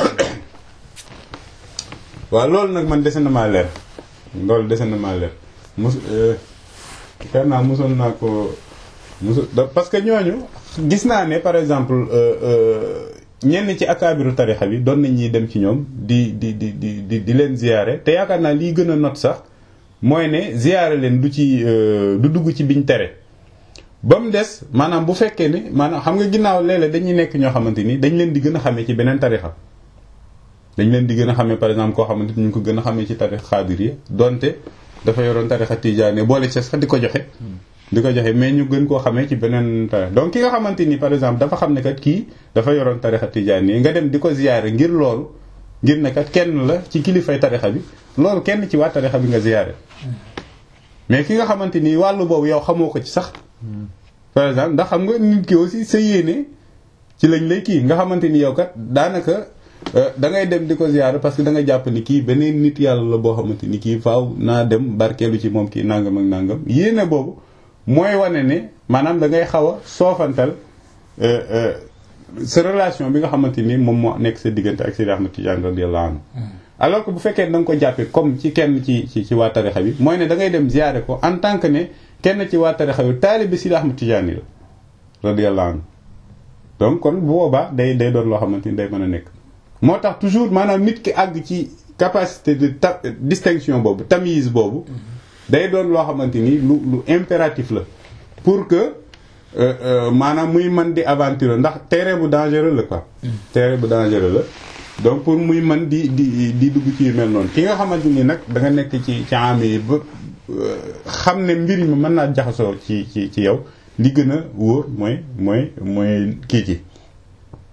S1: waaw loolu nag man dese na maa leer loolu dese na maa leer mos xëy naa mosoon naa ko mosu parce que ñooñu gis naa ne par exemple ñenn ci akaabiru tarixa bi doon nañ ñuy dem ci ñoom di di di di di di leen ziyaare te yaakaar naa liy gën a not sax mooy ne ziyaare leen du ci du dugg ci biñ tere. ba mu des maanaam bu fekkee ne maanaam xam nga ginnaaw léeg-léeg dañuy nekk ñoo xamante ni dañ leen di gën a xamee ci beneen tarixa dañ leen di gën a xamee par exemple koo xamante ni ñu ngi ko gën a xamee ci tarixa xaadir yi donte dafa yoroon tarixa tijaane boole ci sax di ko joxe di ko joxe mais ñu gën koo xamee ci beneen tarixa donc ki nga xamante ni par exemple dafa xam ne kat kii dafa yoroon tarixa tijaane yi nga dem di ko ziyaare ngir loolu ngir ne kat kenn la ci kilifay tarixa bi loolu kenn ci waa tarixa bi nga ziyaare mais ki nga xamante ni wàllu boobu yow xamoo ko ci sax par exemple ndax xam nga nit ki aussi sa yéene ci lañ lay kii nga xamante ni yow kat daanaka da ngay dem di ko ziyaare parce que da nga jàpp ni kii beneen nit yàlla la boo xamante ni kii faaw naa dem barkeelu ci moom kii nangam ak nangam yéene boobu mooy wane ne maanaam da ngay xaw a soofantal sa relation bi nga xamante ni moom moo nekk sa diggante ak Seydi Ahmad Tidiane radiyallahu anhu alors que bu fekkee da nga ko jàppee comme ci kenn ci ci ci waa tarixa bi mooy ne da ngay dem ziyaare ko en tant que ne kenn ci waa tarixa bi taalibe Seydi Ahmad Tidiane la radiyallahu anhu donc kon bu boobaa day day doon loo xamante ni day mën a nekk moo tax toujours maanaam nit ki àgg ci capacité de ta distinction boobu tamise boobu day doon loo xamante ni lu lu impératif la pour que maanaam muy mën di aventure ndax terrain bu dangereux la quoi terrain bu dangereux la donc pour muy mën di di di dugg ci yu mel noonu ki nga xamante ni nag da nga nekk ci ci am yi ba xam ne mbir mi mën naa jaxasoo ci ci ci yow li gën a wóor mooy mooy mooy kii ci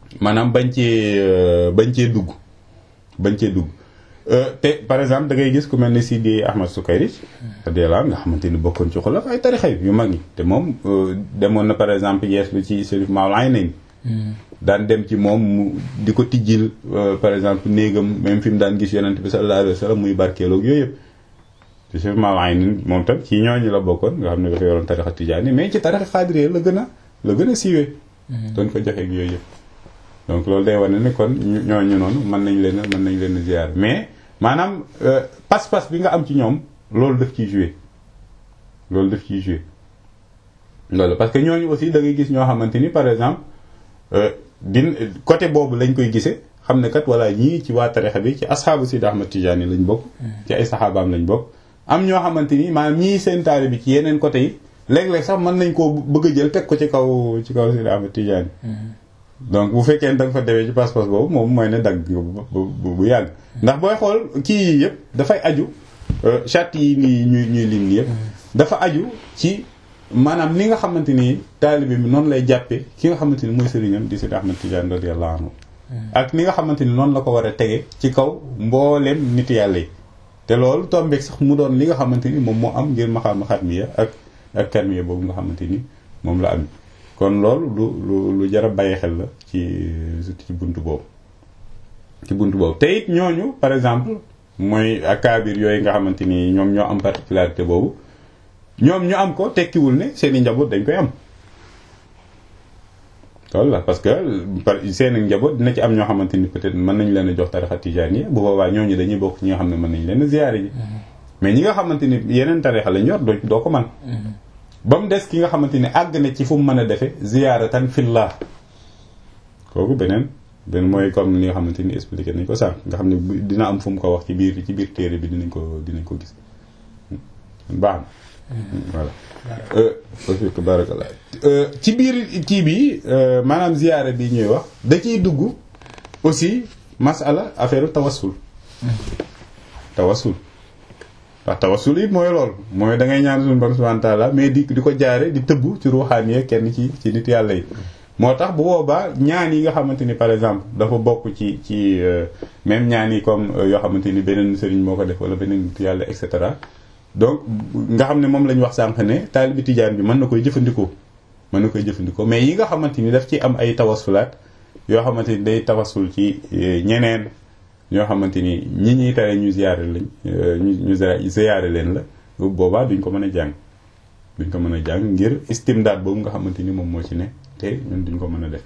S1: maanaam bañ cee bañ cee dugg bañ cee dugg te par exemple da ngay gis ku mel ni Sidi Ahmad Sukayri radiyallahu anhu nga xamante ni bokkoon ci xulaf ay tarixa yu mag yi te moom demoon na par exemple yees lu ci Serif Maoul Aynayn daan dem ci moom mu di ko tijjil par exemple néegam même fi mu daan gis yonent bi sallallahu alayhi wa sallam muy barkeeloog yooyu yëpp te Serif Maoul Aynayn moom tam ci ñooñu la bokkoon nga xam ne dafa yoroon tarixa tijaani mais ci tarixa xaadiree la gën a la gën a siiwee doon ko joxeeg yooyu yëpp donc loolu day wane ne kon ñooñu noonu mën nañ leen mën nañ leen ziar mais maanaam pas-pas bi nga am ci ñoom loolu daf ciy joué loolu daf ciy joué loolu parce que ñooñu aussi da ngay gis ñoo xamante ni par exemple din côté boobu lañ koy gisee xam ne kat walla ñii ci waa tarixa bi ci asxaabu Sidi Ahmad Tijaani lañ bokk ci ay saxaabaam lañ bokk am ñoo xamante ni maanaam ñii seen taali bi ci yeneen côté yi léeg-léeg sax mën nañ koo bëgg a jël teg ko ci kaw ci kaw Sidi Ahmad Tijaani donc bu fekkee da nga fa demee ci pas-pas boobu moom mooy ne dagg bu bu yàgg ndax booy xool kii yii yëpp dafay aju charte yi nii ñuy ñuy lim nii yëpp dafa aju ci maanaam ni nga xamante ni taalibe bi noonu lay jàppee ki nga xamante ni mooy sëriñam di Sidi Ahmad Tidiane radiyallahu anhu ak ni nga xamante ni noonu la ko war a tege ci kaw mbooleem nit yàlla yi te loolu tombeeg sax mu doon li nga xamante ni moom moo am ngir maxaama xatmiya ak ak karmiya boobu nga xamante ni moom la am kon loolu lu lu lu jar a bàyyi xel la ci ci buntu boobu ci buntu boobu te it ñooñu par exemple mooy akaabir yooyu nga xamante ni ñoom ñoo am particularité boobu ñoom ñu am ko tekkiwul ne seeni njaboot dañ koy am loolu la parce que par seeni njaboot dina ci am ñoo xamante ni peut-être mën nañ leen a jox tarixa tijaani bu boobaa ñooñu dañuy bokk ñi nga xam ne mën nañ leen a ziyaare ji mais ñi nga xamante ni yeneen tarixa lañ yor doo doo ko man ba mu des ki nga xamante ni àgg na ci fu mu mën a defe ziyaaratan fillah kooku beneen beneen mooy comme li nga xamante ni expliqué nañ ko sànq nga xam ne dina am fu mu ko wax ci biir ci biir téere bi dinañ ko dinañ ko gis baax na voilà barakallah ci biir kii bi maanaam ziyaara bi ñuy wax da ciy dugg aussi masala affaire tawassul tawassul ndax tawassul it mooy loolu mooy da ngay ñaan suñu borom subhanahu wa ta'ala mais di di ko jaare di tëbb ci ruuxaan yi kenn ci ci nit yàlla yi moo tax bu boobaa ñaan yi nga xamante ni par exemple dafa bokk ci ci même ñaan yi comme yoo xamante ni beneen sëriñ moo ko def wala beneen nit yàlla et cetera donc nga xam ne moom la ñu wax sànq ne taalibi tijaan bi mën na koy jëfandikoo mën na koy jëfandikoo mais yi nga xamante ni daf ci am ay tawasulaat yoo xamante ni day tawasul ci ñeneen ñoo xamante ni ñi ñuy tere ñu ziyaare lañ ñu ñu ziyaare leen la boobaa duñ ko mën a jàng duñ ko mën a jàng ngir istimdaad boobu nga xamante ni moom moo ci ne te ñun duñ ko mën a def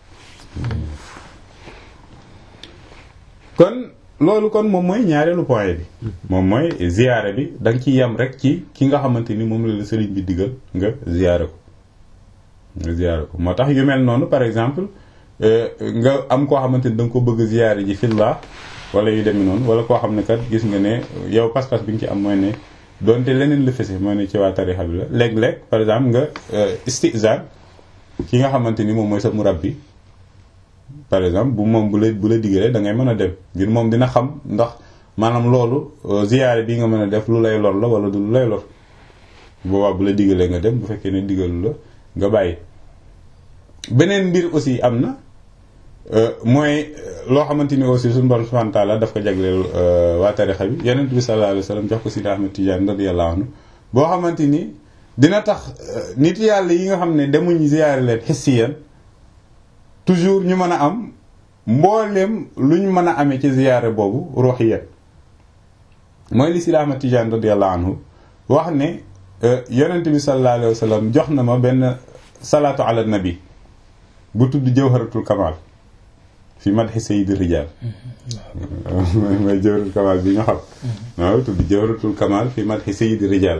S1: kon loolu kon moom mooy ñaareelu point bi moom mooy ziyaare bi da nga ci yem rek ci ki nga xamante ni moom la la sëriñ bi digal nga ziyaare ko nga ziyaare ko moo tax yu mel noonu par exemple nga am koo xamante ni da nga ko bëgg ziyaare ji fillah wala yu demee noonu wala koo xam ne kat gis nga ne yow pas-pas bi nga ci am mooy ne doonte leneen la fese mooy ne ci waa tarixa bi la léeg-léeg par exemple nga istizaan ki nga xamante ni moom mooy sa murabbi par exemple bu moom bu la bu la digalee da ngay mën a dem ngir moom dina xam ndax maanaam loolu ziyaare bi nga mën a def lu lay lor la wala du lu lay lor boobaa bu la digalee nga dem bu fekkee ne digalu la nga bàyyi beneen mbir aussi am na mooy loo xamante ni aussi suñu borom subhanahu wa ta'ala daf ko jagleel waa tarixa bi yonent bi sallallahu alayhi wasallam jox ko Sidi Ahmed Tidiane radiyallahu anhu boo xamante ni dina tax nit yàlla yi nga xam ne demuñ ziyaare leen hissiyan toujours ñu mën a am mbooleem luñ mën a amee ci ziyaare boobu ruhiyan mooy li Sidi Ahmed Tidiane radiyallahu anhu wax ne yonent bi sallallahu alayhi wasallam jox na ma benn salaatu ala nabi bu tudd jawharatul kamal fi madhi sayyidi rijal mooy jawharatul kamal bi nga xam waaw tudd jawharatul kamal fi madhi sayyidi rijal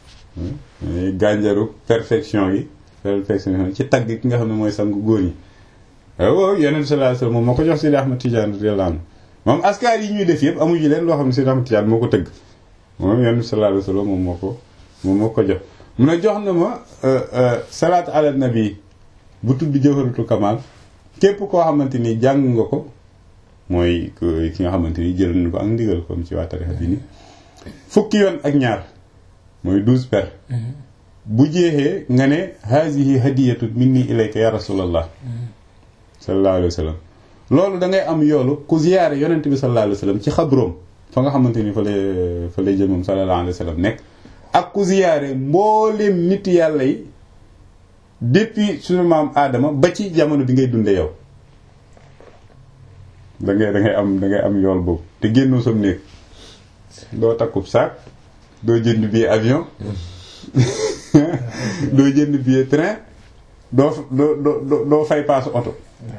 S1: gànjaru perfection yi perfection ci tagg ki nga xam ne mooy sangu góor ñi waaw yonent sallallahu alayhi wasallam moom moo ko jox Sidi Ahmed Tidiane radiyallahu anhu moom askar yi ñuy def yëpp amuñu leen loo xam ne Sidi Ahmed Tidiane moo ko tëgg moom yonent sallallahu alayhi wasallam moom moo ko moom moo ko jox mun a jox na ma salaat ala nabi bu tudd jawharatul kamal képp koo xamante ni jàng nga ko mooy ki nga xamante ni jël na ko ak ndigal comme ci waa tarixa bi ni fukki yoon ak ñaar mooy douze per bu jeexee nga ne hazihi hadiyatun minni ilayka ya rasulallah sallallahu alayhi wa sallam loolu da ngay am yoolu ku ziyaare yonent bi sallallahu alayhi wa sallam ci xabroom fa nga xamante ni fa lay fa lay jëmam sallallahu alayhi wa sallam nekk ak ku ziyaare mbooleem nit yàlla yi depuis suñu maam aadama ba ci jamono bi ngay dunde yow da ngay da ngay am da ngay am yool boobu te génnoo sam néeg doo takkub saak doo jënd billet avion doo jënd billet train doo doo doo doo fay paas oto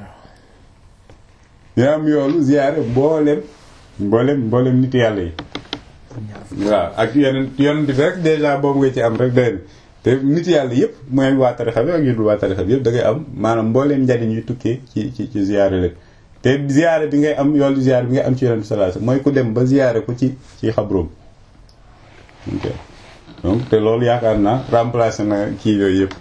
S1: yaa am yoolu ziyaare mboolem mboolem mboolem nit yàlla yi waaw ak yeneen yonent bi rek déjà boobu nga ci am rek doy na te nit yàlla yëpp mooy waa tarixa bi ak yu dul waa tarixa bi yëpp da ngay am maanaam mbooleem njariñ yu tukkee ci ci ci ziyaare leen te ziyaare bi ngay am yoolu ziyaare bi ngay am ci yonent bi sallallahu alayhi wasallam mooy ku dem ba ziyaare ko ci ci xabroom ok donc te loolu yaakaar naa remplacé na kii yooyu yëpp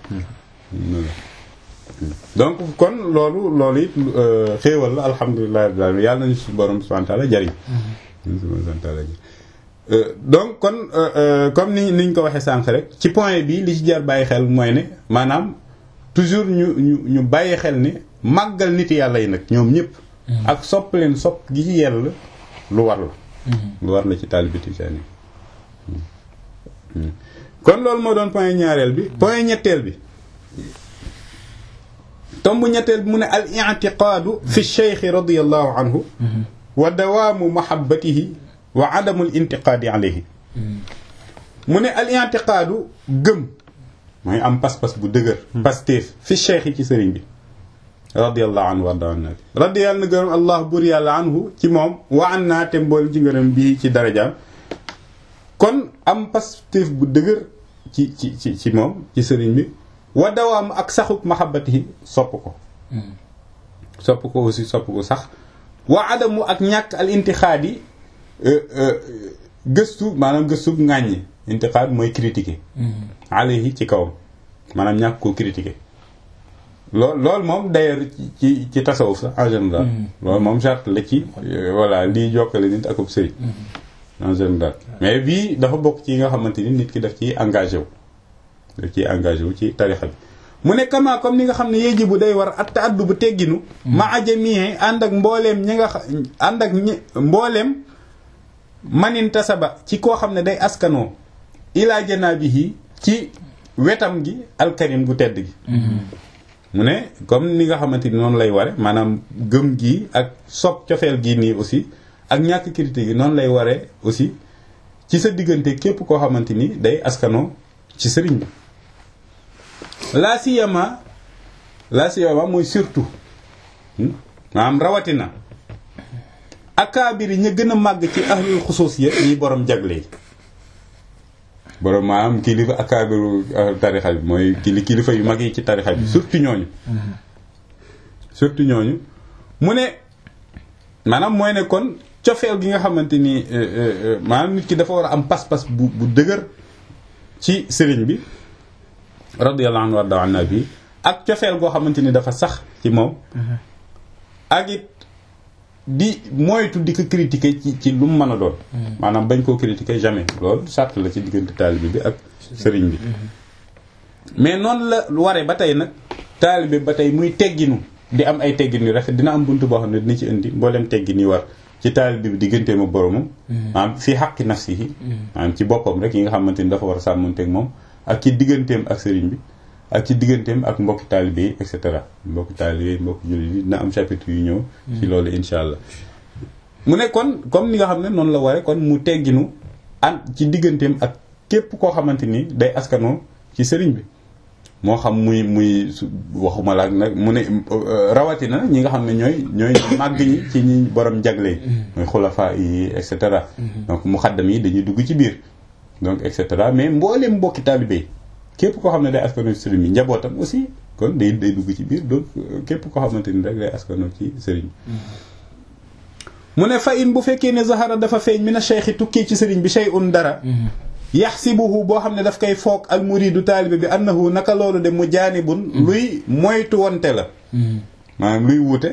S1: donc kon loolu loolu it xéewal la alhamdulilah rabbil alamin yàlla nañu suñu borom subhanahu wa ta'ala jariñ subhanahu wa ta'ala donc kon comme ni niñ ko waxee sànq rek ci point bi li ci jar bàyyi xel mooy ne maanaam toujours ñu ñu ñu bàyyi xel ne màggal nit yàlla yi nag ñoom ñëpp ak sopp leen sopp gi ci yell lu war la lu war la ci taalibe Tijaan yi kon loolu moo doon point ñaareel bi point ñetteel bi tomb ñetteel bi mu ne al i'tiqaadu fi cheikh radiyallahu anhu wa dawaamu mahabbatihi wa adamul intiqaadi alayhi mu ne al i'tiqaadu gëm mooy am pas-pas bu dëgër pasteef fi cheikh yi ci sëriñ bi radiyallahu anhu warda an nabi radiyallahu na gërëm allah bur yàlla anhu ci moom wa an naa te mbool ci ngërëm bii ci darajaam kon am pasteef bu dëgër ci ci ci ci moom ci sëriñ bi wa dawaam ak saxuk mahabbatihi sopp ko sopp ko aussi sopp ko sax wa adamu ak ñàkk al intixaadi gëstu maanaam gëstu ŋàññi intixaad mooy critiquer alayhi ci kawam maanaam ñàkk koo critiquer lool loolu moom d'ailleurs ci ci tasawuf sax en général loolu moom charte la ci voilà lii jokkale nit akub sëriñ en général mais bii dafa bokk ci yi nga xamante ni nit ki daf ci engagé wu daf ciy engagé wu ci tarixa bi mu ne kama comme ni nga xam ne yeji bu day war at addu bu tegginu ma ajamie ànd ak mbooleem ñi nga ànd ak ñi mbooleem manin tasaba ci koo xam ne day askanoo ilaa janaabihi ci wetam gi alkarim gu tedd gi mu ne comme ni nga xamante ni noonu lay ware maanaam gëm gi ak sopp cofeel gi nii aussi ak ñàkk critique gi noonu lay waree aussi ci sa diggante képp koo xamante ni day askanoo ci sëriñ bi la siyama la siyama mooy surtout maanaam rawatina akaabiri ña gën a màgg ci ahlul xusuus ya ñi borom jagle yi borom maanaam kilifa akaabiru tarixa bi mooy kili kilifa yu mag yi ci tarixa bi surtout ñooñu surtout ñooñu mu ne maanaam mooy ne kon cofeel gi nga xamante ni maanaam nit ki dafa war a am pas-pas bu bu dëgër ci sëriñ bi radiyallahu anhu warda anna bi ak cofeel goo xamante ni dafa sax ci moom ak it di moytu di ko critiquer ci ci lu mu mën a doon maanaam bañ koo critiquer jamais loolu sàrt la ci diggante taalibe bi ak sëriñ bi mais noonu la waree ba tey nag taalibe ba tey muy tegginu di am ay teggin yu rafet dina am buntu boo xam ne dina ci indi mboolem teggin yi war ci taalibe bi digganteem ak boromam maanaam fii xaqi nafsihi maanaam ci boppam rek yi nga xamante ni dafa war a sàmmanteeg moom ak ci digganteem ak sëriñ bi ak ci digganteem ak mbokki taalibe yi et cetera mbokki taalibe yi mbokki jullit yi dina am chapitre yu ñëw ci loolu insha allah mu ne kon comme ni nga xam ne noonu la waree kon mu tegginu an ci digganteem ak képp koo xamante ni day askanoo ci sëriñ bi moo xam muy muy waxuma la nag mu ne rawatina ñi nga xam ne ñooy ñooy màgg ñi ci ñi borom jagle mooy xulafa yi et cetera donc muxaddam yi dañuy dugg ci biir donc et cetera mais mbooleem mbokki taalibe yi képp koo xam ne day askano ci sëriñ bi njabootam aussi kon day day dugg ci biir donc képp koo xamante ni rek day askano ci sëriñ mu ne fa in bu fekkee ne zahara dafa feeñ mi na cheikh tukkee ci sëriñ bi shay'un dara yaxsibuhu boo xam ne daf koy foog al muridu taalibe bi annahu naka loolu de mu jaanibun luy moytu wante la maanaam luy wute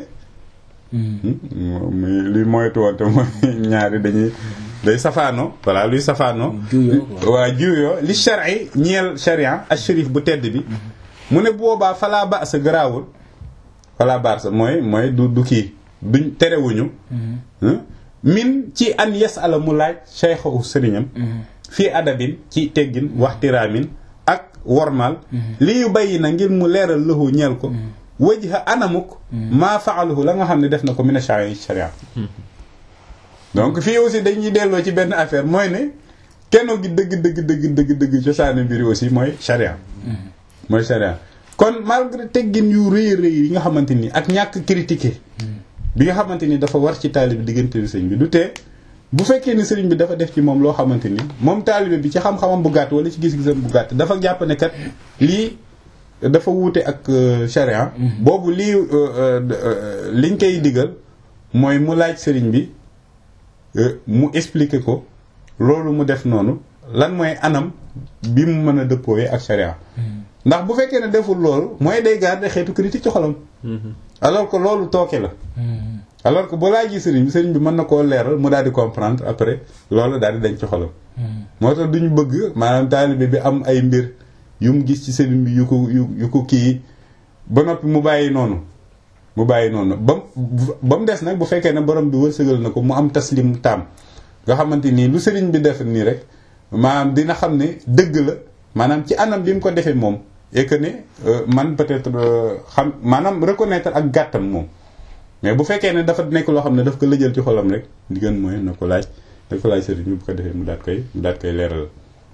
S1: muy luy moytu wante mooy ñaari dañuy day safaano voilà luy safaano waa juyoo li shari ñeel sharia al sharif bu tedd bi mu ne boobaa falaa ba sa garaawul fala barsa mooy mooy du du kii duñ terewuñu min ci an yes ala mu laaj cheikhu sëriñam fii adabin ci teggin waxtiraamin ak wormal li yu bàyyi na ngir mu leeral lahu ñeel ko wajha anamuk maa faaluhu la nga xam ne def na ko mina sharia donc fii aussi dañuy delloo ci benn affaire mooy ne keno gi dëgg dëgg dëgg dëgg dëgg cosaani mbiri aussi mooy sharia mooy sharia kon malgré teggin yu rëy rëy yi nga xamante ni ak ñàkk critiquer bi nga xamante ni dafa war ci taalibe diggante bi sëñ bi du tee bu fekkee ni sëriñ bi dafa def ci moom loo xamante ni moom taalibe bi ci xam-xamam bu gàtt wala ci gis-gisam bu gàtt dafa jàpp ne kat lii dafa wuute ak sharia boobu lii liñ koy digal mooy mu laaj sëriñ bi mu expliquer ko loolu mu def noonu lan mooy anam bi mu mën a dëppooyee ak sharia ndax bu fekkee ne deful loolu mooy day garder xeetu critique ci xolam alors que loolu tooke la alors que bu laajee sëriñ bi sëriñ bi mën na koo leeral mu daal di comprendre après loolu daal di dañ ci xolam moo tax duñu bëgg maanaam taalibe bi am ay mbir yu mu gis ci sëriñ bi yu ko yu yu ko kii ba noppi mu bàyyi noonu mu bàyyi noonu ba ba mu des nag bu fekkee ne borom bi wërsëgal na ko mu am taslim taam nga xamante nii lu sëriñ bi def nii rek maanaam dina xam ne dëgg la maanaam ci anam bi mu ko defee moom et que ne man peut-être xam maanaam reconnaître ak gàttam moom mais bu fekkee ne dafa nekk loo xam ne daf ko lëjal ci xolam rek di gën mooy na ko laaj na ko laaj sëriñ bi bu ko defee mu daat koy mu daat koy leeral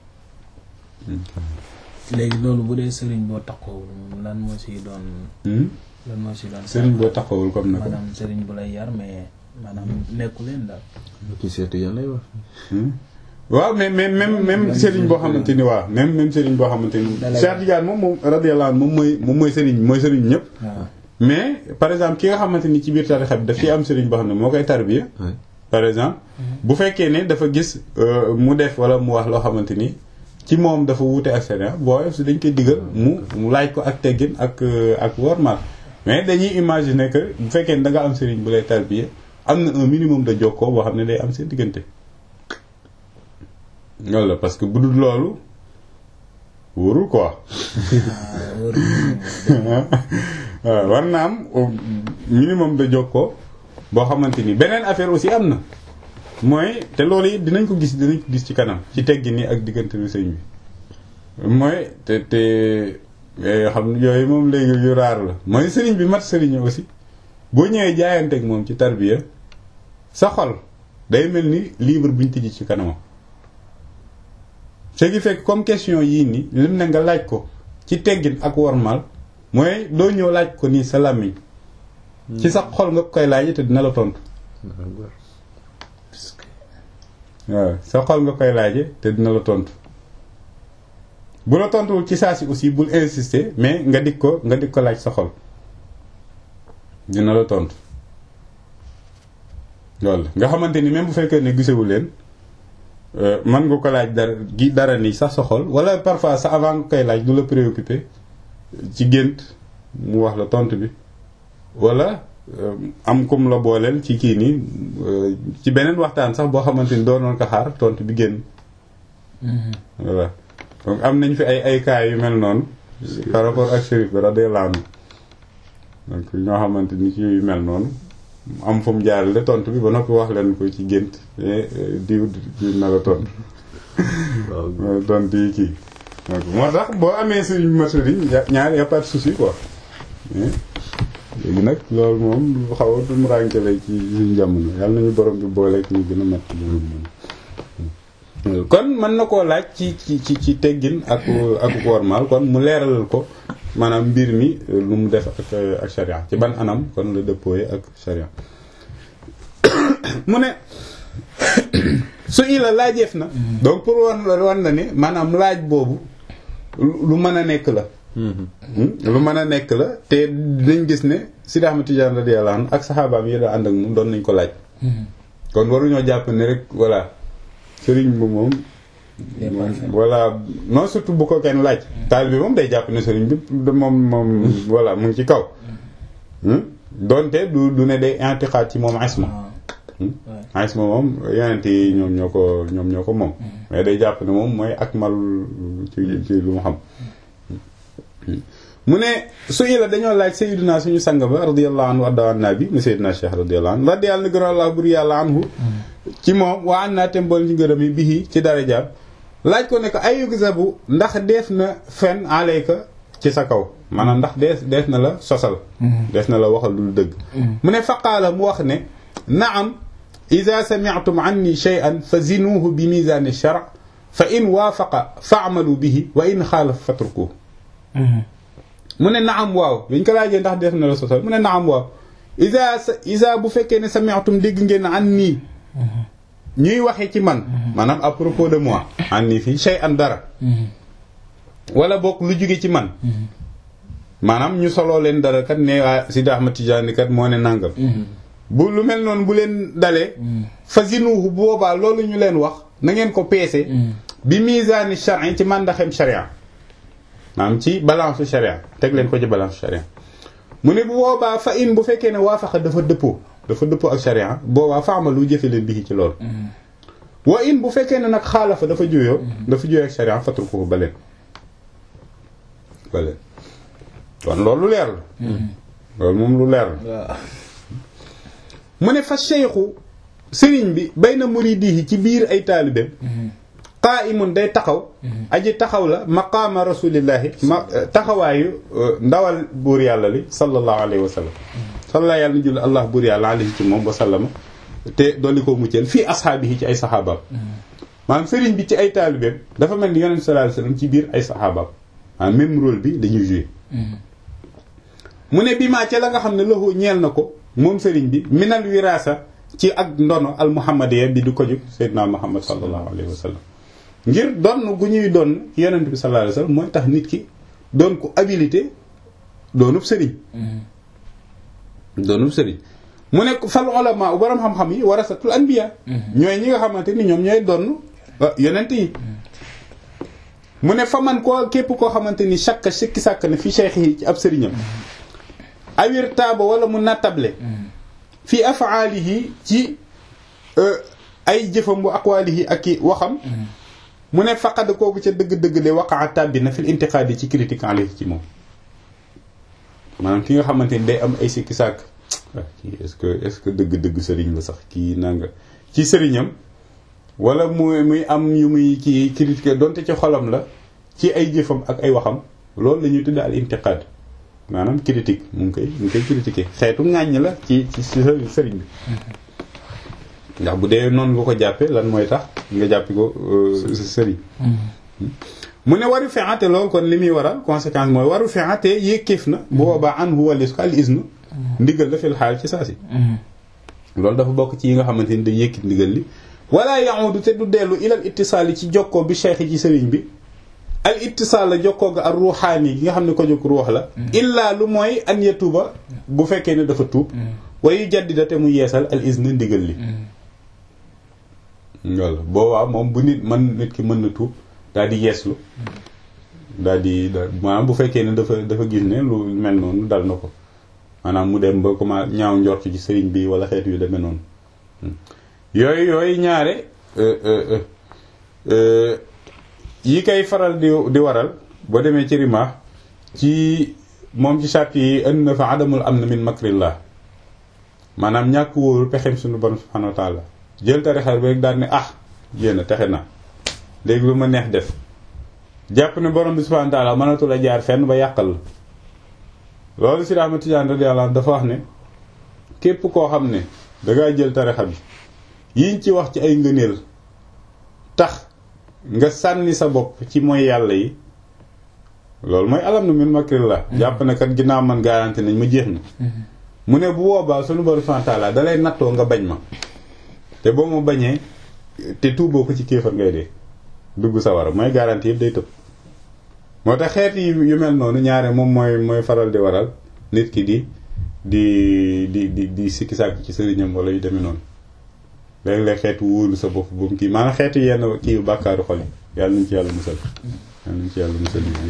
S3: léegi loolu bu dee sëriñ boo taxawul lan moo si doon lan moo si doon
S1: sëriñ boo taxawul comme na ko
S3: maanaam sëriñ bu lay yar mais maanaam nekku leen daal
S2: ci seetu yan lay wax
S1: waaw mais mais même même sëriñ boo xamante ni waaw même même sëriñ boo xamante ni Cheikh Tidiane moom moom radiyallahu anhu moom mooy moom mooy sëriñ mooy sëriñ ñëpp mais par exemple ki nga xamante ni ci biir tarixa bi daf ci am sëriñ boo xam ne moo koy tarbiya par exemple bu fekkee ne dafa gis mu def wala mu wax loo xamante ni ci moom dafa wuute ak sëriñ boo si dañ koy digal mu mu laaj ko ak teggin ak ak wormal mais dañuy imaginer que bu fekkee ne da nga am sëriñ bu lay tarbiya am na un minimum de jokkoo boo xam ne day am seen diggante loolu la parce que bu dul loolu wóorul quoi waaw war na am minimum de jokkoo boo xamante ni beneen affaire aussi am na mooy te loolu it dinañ ko gis dinañ ko gis ci kanam ci teggi nii ak diggante bi sëñ bi mooy te te xam yooyu moom léegi yu raar la mooy sëriñ bi mat sëriñ aussi boo ñëwee jaayanteeg moom ci tarbiya sa xol day mel ni livre buñ tijji ci kanamam ce qui fait comme question yii nii lim ne nga laaj ko ci teggin ak wormal mooy doo ñëw laaj ko nii sa làmmiñ ci sa xol nga koy laaj te dina la tontu waaw sa xol nga koy laaje te dina la tontu bu la tontuwul ci saa si aussi bul insister mais nga dik ko nga dik ko laaj sa xol dina la tontu loolu nga xamante ni même bu fekkee ne gisewu leen mën nga ko laaj dara gi dara ni sax sa xol wala parfois sa avant nga koy laaj du la préoccupé ci gént mu wax la tontu bi wala am kum la booleel ci kii nii ci beneen waxtaan sax boo xamante ni doonoon ko xaar tontu bi génn voilà donc am nañ fi ay ay cas yu mel noonu par rapport ak Chérif bi radiyallahu anhu donc ñoo xamante ni ci yu mel noonu am fu mu jaarale tontu bi ba noppi wax leen ko ci gént diw diw na la tontu tontu yi kii donc moo tax boo amee suñu matériel ñaar y a pas de souci quoi léegi nag loolu moom lu xaw a dum rànke lay ci suñu jamono yàlla nañu borom bi booleeg ñu gën a mat kon mën na koo laaj ci ci ci ci teggin ak ak wormaal kon mu leeralal ko maanaam mbir mi lu mu def ak ak sharia ci ban anam kon la dëppooye ak sharia mu ne su ila laajeef na donc pour wan wan na ni maanaam laaj boobu lu mën a nekk la lu mën a nekk la te dinañ gis ne Sidi Ahmad Tidiane radiyallahu anhu ak saxaabaam yi da ànd ak moom doon nañ ko laaj kon waruñoo jàpp ne rek voilà sëriñ bi moom voilà non surtout bu ko kenn laaj taal bi moom day jàpp ne sëriñ bi moom moom voilà mu ngi ci kaw donte du du ne day intiqaat ci moom isma isma moom yonent yi ñoom ñoo ko ñoom ñoo ko moom mais day jàpp ne moom mooy akmal ci ci lu mu xam mu ne su ila dañoo laaj sayyidina suñu sang ba radiyallahu anhu adda an nabi mu sayyidina cheikh radiyallahu anhu radi yàlla na gën a allah bur yàlla anhu ci moom waa an naa tem bool ñu gërëm yi bihi ci darajaam laaj ko ne ko ay yugzabu ndax dees na fen alayka ci sa kaw maanaam ndax dees dees na la sosal dees na la waxal lu dëgg mu ne faqaala mu wax ne naam ida sami'tum anni shay'an fa zinuuhu bi mizaani shar fa in waafaqa fa'malu bihi wa in xaalaf fatrukuhu mu ne naam waaw biñ ko laajee ndax dees na la sosal mu ne naam waaw ida ida bu fekkee ne sami'tum dégg ngeen anni ñuy waxee ci man maanaam à propos de moi anni fii shay'an dara wala bokk lu jóge ci man maanaam ñu soloo leen dara kat ne waa Sidi Ahmad Tijaani kat moo ne nàngam bu lu mel noonu bu leen dalee fa zinuhu bu boobaa loolu ñu leen wax na ngeen ko peese bi misaani charin ci màndaxem charia maanaam ci balance charia teg leen ko ci balance charia mu ne bu boobaa fa in bu fekkee ne waafaqa dafa dëppoo dafa dëppoo ak charia boobaa faama lu jëfe leen bi ci loolu wa in bu fekkee ne nag xaalafa dafa juyoo dafa juyoo ak charia fatrukuhu ba leen ba leen kon loolu leer la loolu moom lu leer la mu ne fa cheikhu sëriñ bi bay na muridihi ci biir ay taalibeem qaaimun day taxaw aji taxaw la maqaama rasulillahi ma taxawaayu ndawal buur yàlla li sallallahu alayhi wa sallam sallallahu yàlla na julli allah buur yàlla alayhi ci moom wa sallama te dolli ko mucceel fii ashaabihi ci ay saxaabaam maanaam sëriñ bi ci ay taalibeem dafa mel ni yonent sallallahu alayhi wa sallam ci biir ay saxaabaam maanaam même rôle bi dañuy jouer mu ne bi maa ca la nga xam ne loxo ñeel na ko moom sëriñ bi minal wiraasa ci ak ndono al muhammadiya bi di ko jóg seydina muhammad sallallahu alayhi wa sallam ngir donn gu ñuy doon yonent bi sallallahu alayhi wa sallam mooy tax nit ki doon ko habilité doonub sëriñ doonub sëriñ mu ne fal ulama borom xam-xam yi warasatul anbiya ñooy ñi nga xamante ni ñoom ñooy donn yonent yi mu ne fa man koo képp koo xamante ni chaque sikki sàkk na fi cheikh yi ci ab sëriñam awir taaba wala mu nattable fi afaalihi ci ay jëfam bu aqwaalihi ak i waxam mu ne faqad kooku ca dëgg-dëgg de waqaa tàbbi na fil intiqaadi ci critique alayhi ci moom maanaam ki nga xamante ni day am ay sikki sàkk kii est-ce que est-ce que dëgg-dëgg sëriñ la sax kii nanga ci sëriñam wala muy muy am yu muy ci critiquer donte ci xolam la ci ay jëfam ak ay waxam loolu la ñuy tudde al intiqaad maanaam critique mu ngi koy mu ngi koy critiquer xeetu ŋàññ la ci ci sëriñ bi ndax bu dee noonu nga ko jàppe lan mooy tax nga jàppi ko sëriñ mu ne waru fexate loolu kon li muy waral conséquence mooy waru fexate yékkiif na bu boobaa an hu walis ko al isnu ndigal la fil xaal ci saa si loolu dafa bokk ci yi nga xamante ni day yëkkit ndigal li wala yahudu te du dellu ilal ittisaal yi ci jokkoo bi cheikh ci sëriñ bi al ittisaal la jokkoo ga ak ruuxaani gi nga xam ne ko jóg ruux la illaa lu mooy an yatuba bu fekkee ne dafa tuub wayu jaddida te mu yeesal al isne ndigal li walla boobaa moom bu nit man nit ki mën na tuub daal di yeeslu daal di maanaam bu fekkee ne dafa dafa gis ne lu mel noonu dal na ko maanaam mu dem ba comment ñaaw njort ci sëriñ bi wala xeet yu demee noonu yooyu yooyu ñaare yi koy faral di di waral boo demee ci rimaax ci moom ci sàrt yi indi na fa adamul am na min makrillah maanaam ñàkk wóorul pexem suñu borom subhanahu wa taala jël tarixar bi rek daal ne ah yéen a texe na léegi lu ma neex def jàpp ne borom bi subhanahu wa taala mënatul a jaar fenn ba yàqal la loolu si Ahmad Tijaan radiyallahu anhu dafa wax ne képp koo xam ne dangaa jël tarixa bi yiñ ci wax ci ay ngëneel tax nga sànni sa bopp ci mooy yàlla yi loolu mooy alam na min makrillah jàpp ne kat ginnaaw man garanti nañ ma jeex na mu ne bu boobaa sunu borom subhanahu wa ta'ala dalay nattoo nga bañ ma te boo ma bañee te tuuboo ko ci kéefar ngay dee dugg sa war a mooy garanti yëpp day tëb moo tax xeet yi yu mel noonu ñaare moom mooy mooy faral di waral nit ki di di di di di sikki sàkk ci sëriñam wala yu demee noonu léeg-léeg xeetu wóolu sa bopp bu mu kii maanaam xeetu yenn kii yu bàkkaaru xol yi yàlla nañ ci yàlla musal yàlla nañ ci yàlla musal yi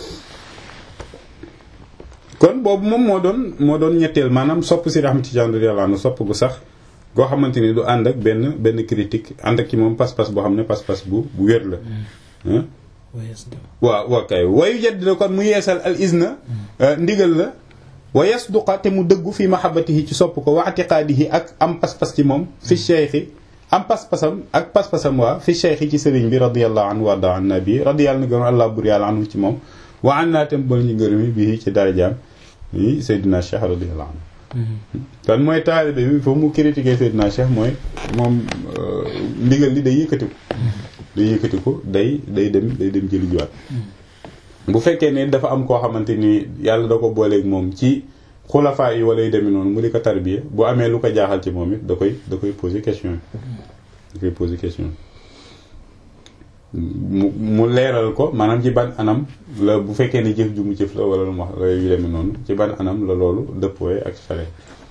S1: kon boobu moom moo doon moo doon ñetteel maanaam sopp si Ahmad Tijaan radiyallahu anhu sopp gu sax goo xamante ni du ànd ak benn benn critique ànd ak ci moom pas-pas boo xam ne pas-pas bu bu wér la waaw waaw kay wayu jaddidu kon mu yeesal al izna ndigal la wa yasduqa te mu dëggu fi mahabbatihi ci sopp ko wa atiqaadihi ak am pas-pas ci moom fi cheikhi am pas-pasam ak pas-pasam waa fi cheikhi ci sëriñ bi radiyallahu anhu warda an nabi radiyallahu na gërëm allah bur yàlla anhu ci moom wa an naa tam bol ñu ngërëmi bii ci darajaam yi Seydina Cheikh radiyallahu anhu kon mooy taalibe bi foofu mu critiquer Seydina Cheikh mooy moom ndigal li day yëkkati ko day yëkkati ko day day dem day dem jëli jiwaat bu fekkee ne dafa am koo xamante ni yàlla da ko booleeg moom ci xulafaa yi wala yu demee noonu mu di ko tarbiya bu amee lu ko jaaxal ci moom it da koy da koy poser question da koy poser question mu mu leeral ko maanaam ci ban anam la bu fekkee ne jëf ju mu jëf la wala lu mu wax la yu demee noonu ci ban anam la loolu dëppooye ak sare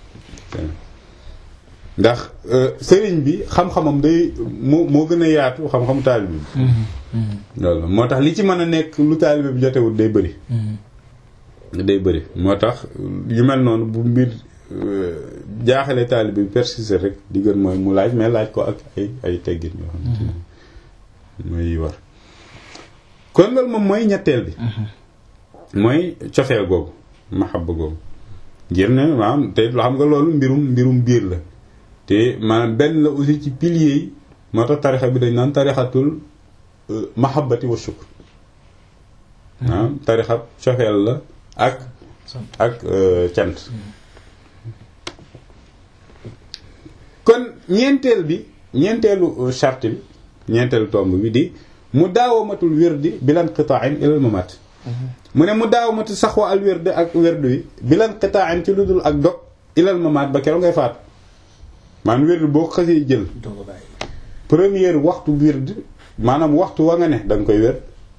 S1: ndax sëriñ bi xam-xamam day moo moo gën a yaatu xam-xamu taalibe bi loolu moo tax li ci mën a nekk lu taalibe bi jotewul day bëri day bëri moo tax yu mel noonu bu mbir jaaxale taalibe bi persister rek di gën mooy mu laaj mais laaj ko ak ay ay teggin yoo xamante ne mooy war kon loolu moom mooy ñetteel bi mooy cofeel googu mahabba googu ngir ne maanaam te xam nga loolu mbirum mbirum biir la te maanaam benn la aussi ci piliers yi moo tax tarixa bi dañ naan tarixatul mahabbati wa shukr maanaam tarixa cofeel la ak ak cant kon ñeenteel bi ñeenteelu charte bi ñeenteelu tomb bi di mu daawamatul wirdi bilan qita'in ilal mamat mu ne mu daawamatul saxwa al wirdi ak wirdu yi bilan qita'in ci lu dul ak dog ilal mamat ba keroog ngay faat maanaam wirdu boo ko xasee jël première waxtu wirdi maanaam waxtu wa nga ne da nga koy wér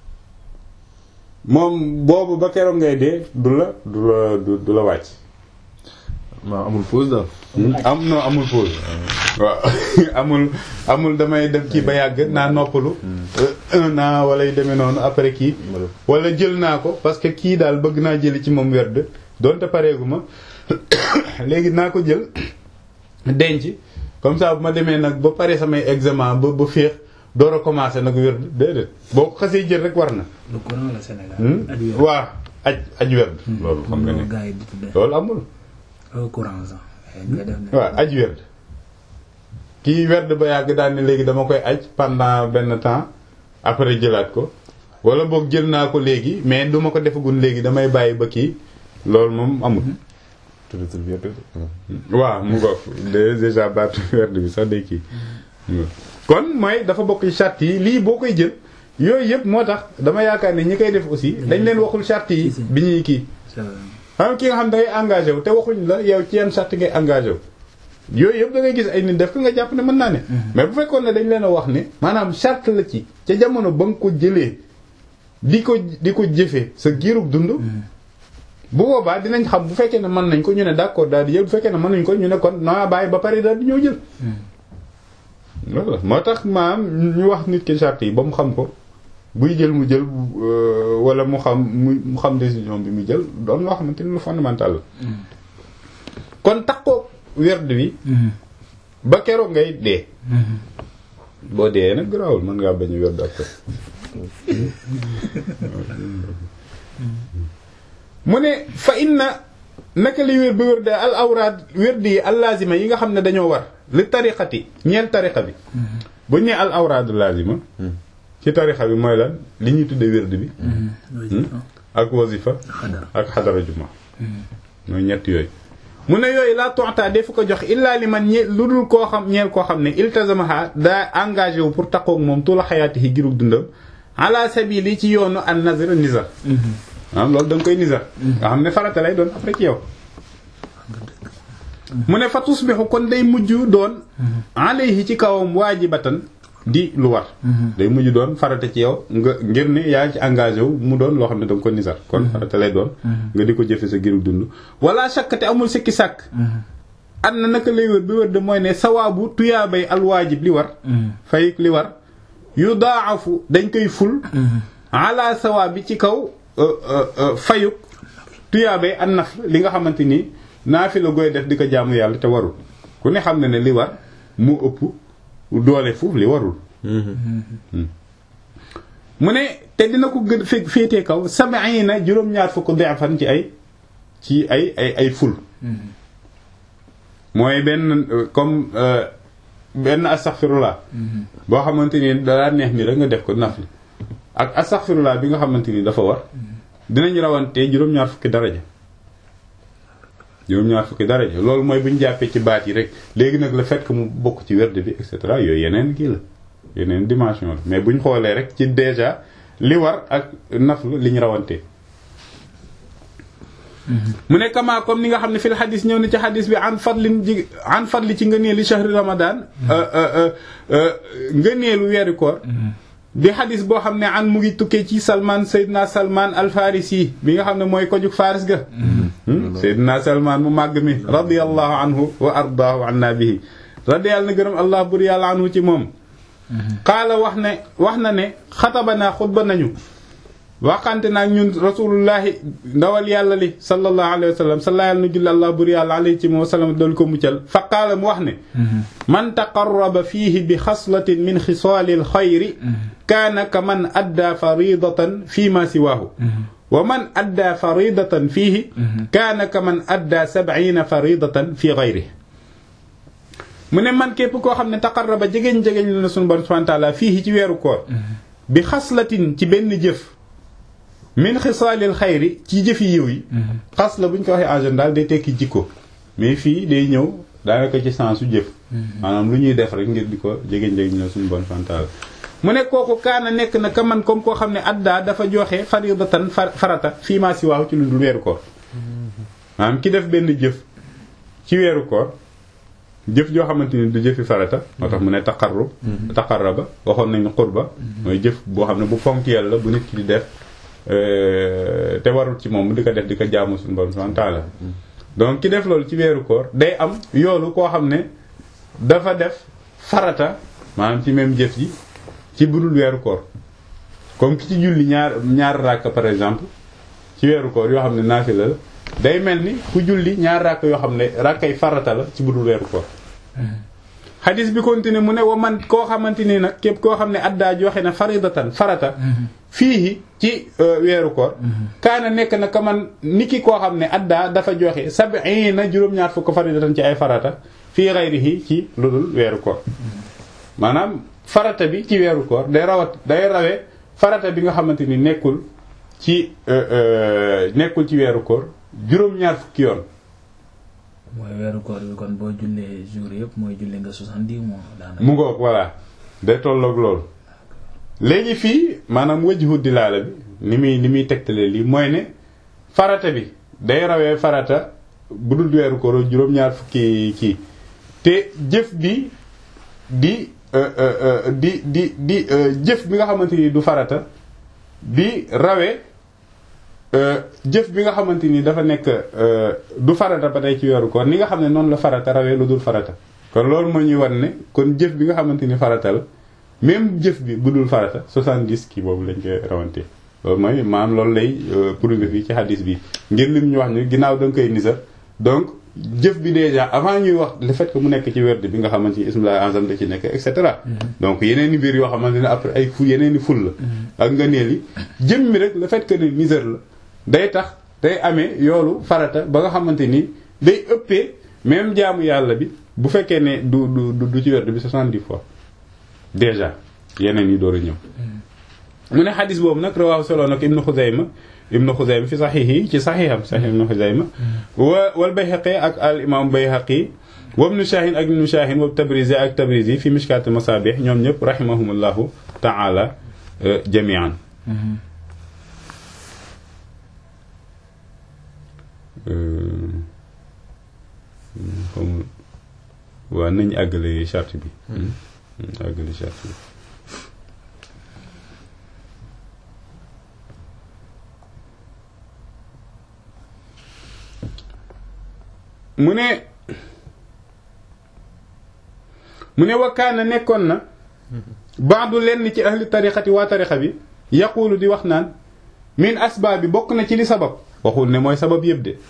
S1: moom boobu ba keroog ngay dee du la du la du la wàcc
S2: maa amul pause daal.
S1: am non amul pause waaw amul amul damay def kii ba yàgg naa noppalu un an wala yu demee noonu après kii wala jël naa ko parce que kii daal bëgg naa jëli ci moom werd donte pareegu ma léegi naa ko jël denc comme ça bu ma demee nag ba pare samay examen ba ba féex door a commencé nag werd déedéet boo ko xasee jël rek war na
S3: lu ko la Sénégal
S1: waaw aj aj werd loolu xam nga ne
S3: gars yi di tuddee
S1: loolu amul
S3: au courant sax nga def ne
S1: waaw aj werd kii werd ba yàgg daal ne léegi dama koy aj pendant benn temps après jëlaat ko wala boog jël naa ko léegi mais du ma ko defagun léegi damay bàyyi ba kii loolu moom amul waaw mu ngoog déjà baatu werd bi sax day kii kon mooy dafa bokk ci charte yi lii boo koy jël yooyu yëpp moo tax dama yaakaar ne ñi koy def aussi dañ leen waxul charte yi bi ñuy kii xam ki nga xam da ngay engagé wu te waxuñ la yow ci yenn charte ngay engagé wu yooyu yëpp da ngay gis ay nit def ko nga jàpp ne mën naa ne mais bu fekkoon ne dañ leen a wax ne maanaam charte la ci ca jamono ba nga ko jëlee di ko di ko jëfee sa giirug dund bu boobaa dinañ xam bu fekkee ne mën nañ ko ñu ne d'accord daal di jël bu fekkee ne mën nañ ko ñu ne kon naa bàyyi ba pare daal di ñëw jël voilà moo tax maam ñu wax nit ki charte yi ba mu xam ko buy jël mu jël wala mu xam mu xam décision bi mu jël doon loo xamante ni lu fondamental la kon takkoo werd wi ba keroog ngay dee boo dee nag garaawul mën ngaa bañ a werd ak mu ne fa inna naka li wér ba wér de al awraad werd yi al lazima yi nga xam ne dañoo war li tariqati ñeel tariqa bi bu ñu nee al awraadu lazima ci tarixa bi mooy lan li ñuy tuddee wérd bi ak wasifa ak xadara juma mooy ñett yooyu mu ne yooyu laa tonta defu ko jox illaa li man ñe lu dul koo xam ñeel koo xam ne iltazamaha daa engagé wu pour taqoog moom tuula xayaati yi girug dundam ala sabili ci yoonu an nazar nizar ah loolu da nga koy nizar nga xam ne farata lay doon après ci yow mu ne fa tusbixu kon day mujj doon alayhi ci kawam waajibatan di lu war day mujj doon farata ci yow nga ngir ne yaa ngi ci engagé wu mu doon loo xam ne danga ko nisar kon farata lay doon nga di ko jëfe sa giru dund wala chaque te amul sikki sàkk am na naka lay wér bi wér de mooy ne sawaabu tuyaabay alwaajib li war fayik li war yu daafu dañ koy ful ala sawaab bi ci kaw fayuk tuyaabay an naf li nga xamante ni naa fi la goy def di ko jaamu yàlla te warul ku ne xam ne ne li war mu ëpp doole foofu li warul mu ne te dina ko gën fekk féetee kaw sab'ina juróom-ñaar fukk di'fan ci ay ci ay ay ay ful mooy benn comme benn astaghfirullah boo xamante ni dalaa neex ni rek nga def ko naf li ak astaghfirullah bi nga xamante ni dafa war dinañ rawante juróom-ñaar fukki daraja juróom-ñaar fukki daraja loolu mooy bu ñu jàppee ci baat yi rek léegi nag le fait que mu bokk ci werd bi et cetera yooyu yeneen kii la yeneen dimension la mais bu ñu xoolee rek ci déjà li war ak naflu li ñu rawante mu ne kama comme ni nga xam ne fil xadis ñëw na ci xadis bi an fadlin ji an fadli ci ngëneelu shahri ramadan ngëneelu weeru koor di xadis boo xam ne an mu ngi tukkee ci salman sayyidina salman al farisi bi nga xam ne mooy ko jug faris ga sayyidina salman mu màgg mi radiyallahu anhu wa ardaahu anna bihi radiyallahu na gërëm allah bur yàlla anhu ci moom qaala wax ne wax na ne xatabanaa xutba nañu waxante naag ñun rasulullahi ndawal yàlla li sallallahu alayhi wa sallam salla yàlla na julli allah bur yàlla alayhi ci moom wa sallam doolu ko muccal fa qaala mu wax ne man taqarraba fiihi bi xaslatin min xisaali alxayri kaana ka man addaa faridatan fi ma siwaahu wa man addaa faridatan fiihi kaana ka man addaa sab'iina faridatan fi gayrihi mu ne man képp koo xam ne taqarraba jegeñ jegeñ lu na sunu borom subhanahu wa ta'ala fii ci weeru koor bi xaslatin ci benn jëf min xisaalil xayri ci jëfi yiw yi xas la bu ñu ko waxee en général day tekki jikko mais fii day ñëw daanaka ci sensu jëf maanaam lu ñuy def rek ngir di ko jegeñ jegeñ la sunu borom subhanahu wa ta'ala mu ne kooku kaana nekk na ka man comme koo xam ne addaa dafa joxe faridatan farata fii maa si waaw ci lu dul weeru koor maanaam ki def benn jëf ci weeru koor jëf joo xamante ni du jëfi farata moo tax mu ne taqarrub taqarraba waxoon nañu qurba mooy jëf boo xam ne bu fonk yàlla bu nit ki di def te warul ci moom di ko def di ko jaamu suñu borom subhanahu wa ta'ala donc ki def loolu ci weeru koor day am yoolu koo xam ne dafa def farata maanaam ci même jëf ji ci budul weeru koor comme ki ci julli ñaar ñaar ràkk par exemple ci weeru koor yoo xam ne naafila la day mel ni ku julli ñaar ràkk yoo xam ne ràkkay farata la ci budul weeru koor xadis bi continue mu ne wa man koo xamante ni nag képp koo xam ne addaa joxe na faridatan farata fii ci weeru koor kaana nekk na ka man ni ki koo xam ne addaa dafa joxe sab'ina juróom-ñaar fukk faridatan ci ay farata fii ghayrihi ci lu dul weeru koor maanaam farata bi ci weeru koor day rawat day rawee farata bi nga xamante ni nekkul ci nekkul ci weeru koor juróom-ñaar fukki yoon
S3: mooy weeru koor bi kon boo jullee jour yëpp mooy julli nga soixante-dix mois daanaka.
S1: mu ngoog voilà day tolloog loolu léegi fii maanaam wajhu dilaala bi ni muy ni muy tegtale lii mooy ne farata bi day rawee farata bu dul weeru koor juróom-ñaar fukki kii te jëf bi di di di di jëf bi nga xamante ni du farata di rawee jëf bi nga xamante ni dafa nekk du farata ba tey ci weeru koor ni nga xam ne noonu la farata rawee lu dul farata kon loolu moo ñuy wan ne kon jëf bi nga xamante ni farata la même jëf bi bu dul farata 70 kii boobu lañ koy rawante loolu mooy maanaam loolu lay prouver fii ci hadis bi ngir lim ñu wax ni ginnaaw da nga koy nisar donc jëf bi déjà avant ñuy wax le fait que mu nekk ci werd bi nga xamante ni ismillah azam da ci nekk et cetera donc yeneen i mbir yoo xamante ne après ay fu yeneen i ful la ak nga neel yi jëm mi rek le fait que ne nisar la day tax day amee yoolu farata ba nga xamante ni day ëppee même jaamu yàlla bi bu fekkee ne du du du ci werd bi soixante-dix fois déjà yeneen yi door a ñëw mu ne xadis boobu nag rawaahu solo nag ibnu xuzayma ibnu xuzayma fi saxiix ci saxiixam saxiix ibnu xuzayma wa wal bayhaqi ak al imam bayhaqi wa ibnu shahin ak ibnu shahin wa tabrizi ak tabrizi fi mishkat masabih ñoom ñëpp rahimahumullahu taala jamian xamul waaw nañ àggale charte bi àggale charte bi mu ne mu ne wakkaana nekkoon na baadu lenn ci ahli tariqati waa tariqa bi yaquulu di wax naan min asbaab bi bokk na ci li sabab waxul ne mooy sabab yëpp de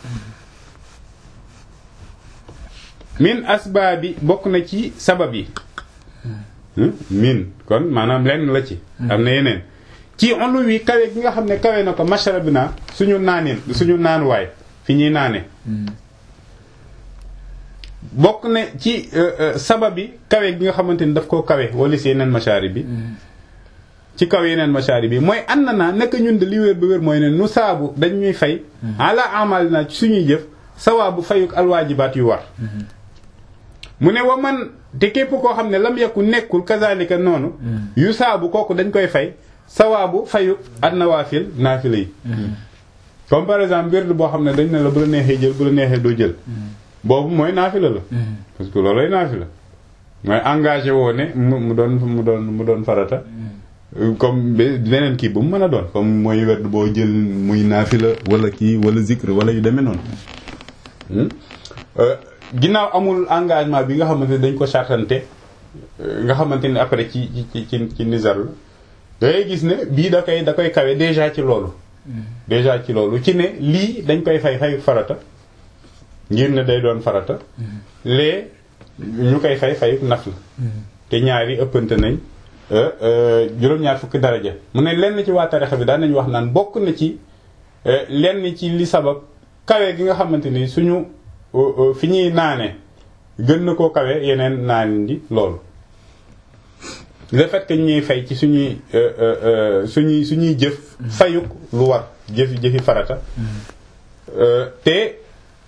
S1: min asbaab bi bokk na ci sabab yi min kon maanaam lenn la ci am na yeneen ci olu wi kawe gi nga xam ne kawe na ko masharabina suñu naanin suñu naanuwaay fi ñuy naane bokk ne ci sabab bi kawe gi nga xamante ni daf koo kawe wala si yeneen mashaari bi ci kaw yeneen mashaari bi mooy ànd naa naka ñun de li wér ba wér mooy ne nu saabu dañ ñuy fay ala amal na ci suñuy jëf sawaabu fayuk alwaajibaat yu war mu ne wa man te képp koo xam ne lam yakku nekkul kazalika noonu yu saabu kooku dañ koy fay sawaabu fayuk an nawaafil naafila yi comme par exemple wird boo xam ne dañ ne la bu la neexee jël bu la neexee doo jël boobu mooy naafila la parce que loolay naafila mooy engagé woo ne mu mu doon mu doon mu doon farata comme beneen kii bu mu mën a doon comme mooy werd boo jël muy naafila wala kii wala zikr wala yu demee noonu ginnaaw amul engagement bi nga xamante ne dañ ko chartante nga xamante ne après ci ci ci ci nizar la dangay gis ne bii da koy da koy kawe déjà ci loolu déjà ci loolu ci ne lii dañ koy fay fay farata ngir ne day doon farata lee ñu koy fay fay naf la te ñaari ëppante nañ juróom-ñaar fukki daraja mu ne lenn ci waa tarixa bi daan nañu wax naan bokk na ci lenn ci li sabab kawe gi nga xamante ni suñu fi ñuy naane gën na koo kawe yeneen naan di loolu le fait que ñuy fay ci suñuy suñuy suñuy jëf fayuk lu war jëfi jëfi farata te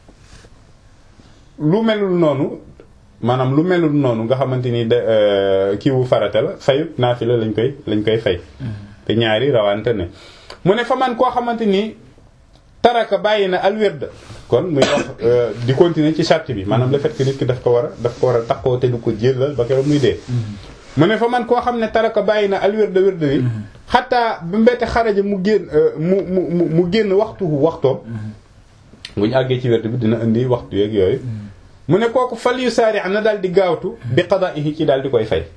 S1: lu melul noonu maanaam lu melul noonu nga xamante ni de kiiwu farata la fayuk naafila lañ koy lañ koy fay te ñaari rawante ne mu ne fa man koo xamante ni taraka bàyyi na alwirda kon muy wax di continuer ci charte bi maanaam le fait que nit ki daf ko war a daf ko war a takkoo te du ko jëlal ba keroog muy dee mu ne fa man koo xam ne taraka bàyyi na alwirda wirda wi xataa ba mbete xaraja mu génn mu mu mu génn waxtu waxtoom bu ñu àggee ci wird bi dina indi waxtu yeeg yooyu mu ne kooku fal yu saari na daal di gaawtu bi qada'ihi ci daal di koy fay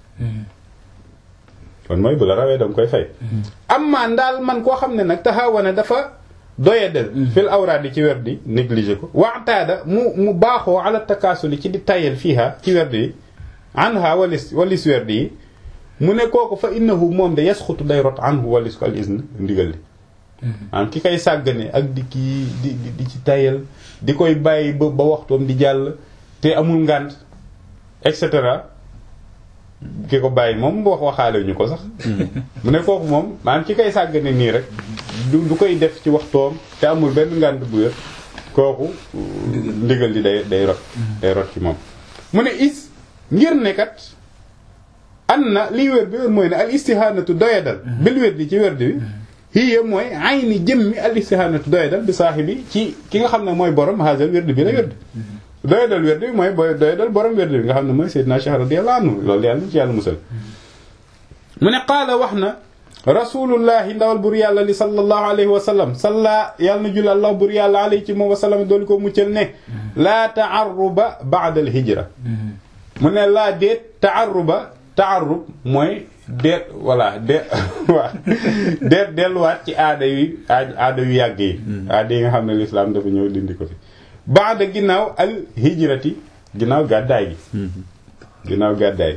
S1: kon mooy bu la rawee danga koy fay amma ndaal man koo xam ne nag taxawana dafa doyadal fil awraadi ci werd yi négligé ko waxtaada mu mu baaxoo ala takaasuli ci di tayal fiiha ci werd yi anha walis walis werd yi mu ne kooku fa innahu moom de yasxutu day rot anhu walis ko al izn ndigal li am ki koy sàggane ak di kii di di ci tayal di koy bàyyi ba ba waxtoom di jàll te amul ngànt et cetera ki ko bàyyi moom wax waxaale ñu ko sax mu ne kooku moom maanaam ki koy sàggane nii rek du du koy def ci waxtoom te amul benn ngànt bu wér kooku ndigal li day day rot day rot ci moom mu ne is ngir ne kat an na liy wér bi wér mooy ne al istihanatu doyadal bil wér di ci wér bi hiya mooy ayni jëmmi al istihanatu doyadal bi saaxibi ci ki nga xam ne mooy borom haasal wér bi la wér doyadal wér bi mooy booy doyadal borom wér bi nga xam ne mooy Seydina Cheikh radiyallahu anhu loolu yàlla ci yàlla musal mu ne qaala wax na rasulullahi ndawal bur yàlla li sallallahu alayhi wa sallam salla yàlla na julli allah bur yàlla alayhi ci moom wa sallam doolu ko muccal ne laa taarruba ba'da al hijra mu ne laa déet taarruba taarrub mooy deet voilà de waa deet delluwaat ci aada yu aada yu yàgg yi aada yi nga xam ne lislaam dafa ñëw dindi ko fi baada ginnaaw al hijrati ginnaaw gàddaay gi ginnaaw gàddaay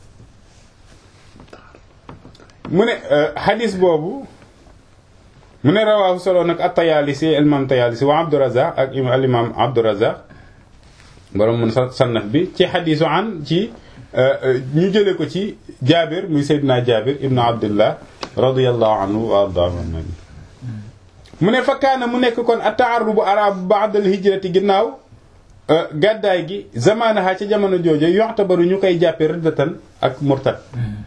S1: mu ne xadis boobu mu ne rawaahu solo nag at-Tayaalisi imam Tayaalisi wa Abdurazaq ak al imam Abdurazaq borom mun sannaf bi ci xadisu an ci ñu jële ko ci Jaabir muy Seydina Jaabir ibnu Abdullah radiyallahu anhu wa ardaahu annabi mu ne fa kaana mu nekk kon at-ta'arrubu arab ba'da al-hijrati ginnaaw gàddaay gi zamaanaha ci jamono jooju yu'tabaru ñu koy jàppe riddatan ak murtad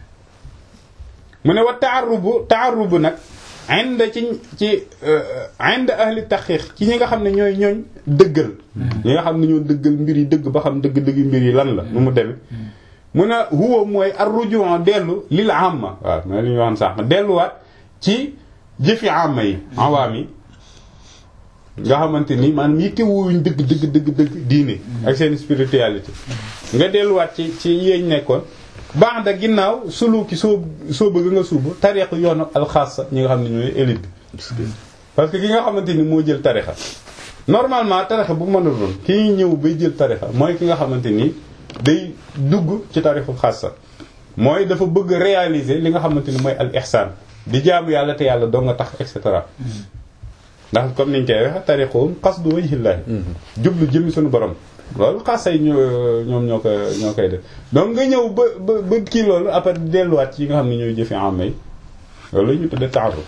S1: mu ne wa ta'arrubu ta'arrubu nag inda ci ci inda ahli taxqiq ci ñi nga xam ne ñooy ñooñ dëggal ñi nga xam ne ñoo dëggal mbir yi dëgg ba xam dëgg-dëgg mbir yi lan la nu mu demee mu ne huwa mooy ar-ruju' dellu lil amma waaw mooy li ñu waxoon sànq delluwaat ci jëfi amma yi awaam yi nga xamante ni maanaam yitte wuuñ dëgg dëgg dëgg dëgg diine ak seen spiritualité nga delluwaat ci ci yeeñ nekkoon baax da ginnaaw suluki soo soo bëgg nga suubu tariqa yoonu alxaasa ñi nga xam ne ñooy élite bi parce que ki nga xamante ni moo jël tarixa normalement tarixa bu mën a doon ki ñëw bay jël tarixa mooy ki nga xamante ni day dugg ci tarixu xaasa mooy dafa bëgg réaliser li nga xamante ni mooy al ihsaan di jaamu yàlla te yàlla doo nga tax et cetera ndax comme niñ koy waxe tariqum qasdu wajhillahi jublu jëmmi suñu borom loolu xasay ñoo ñoom ñoo ko ñoo koy def donc nga ñëw ba ba ba kii loolu après delluwaat ci yi nga xam ne ñooy jëfe amay loolu ñu tudde taaruf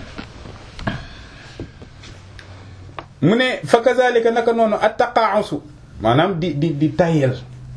S1: mu ne fa kazalika naka noonu attaqaasu maanaam di di di tayel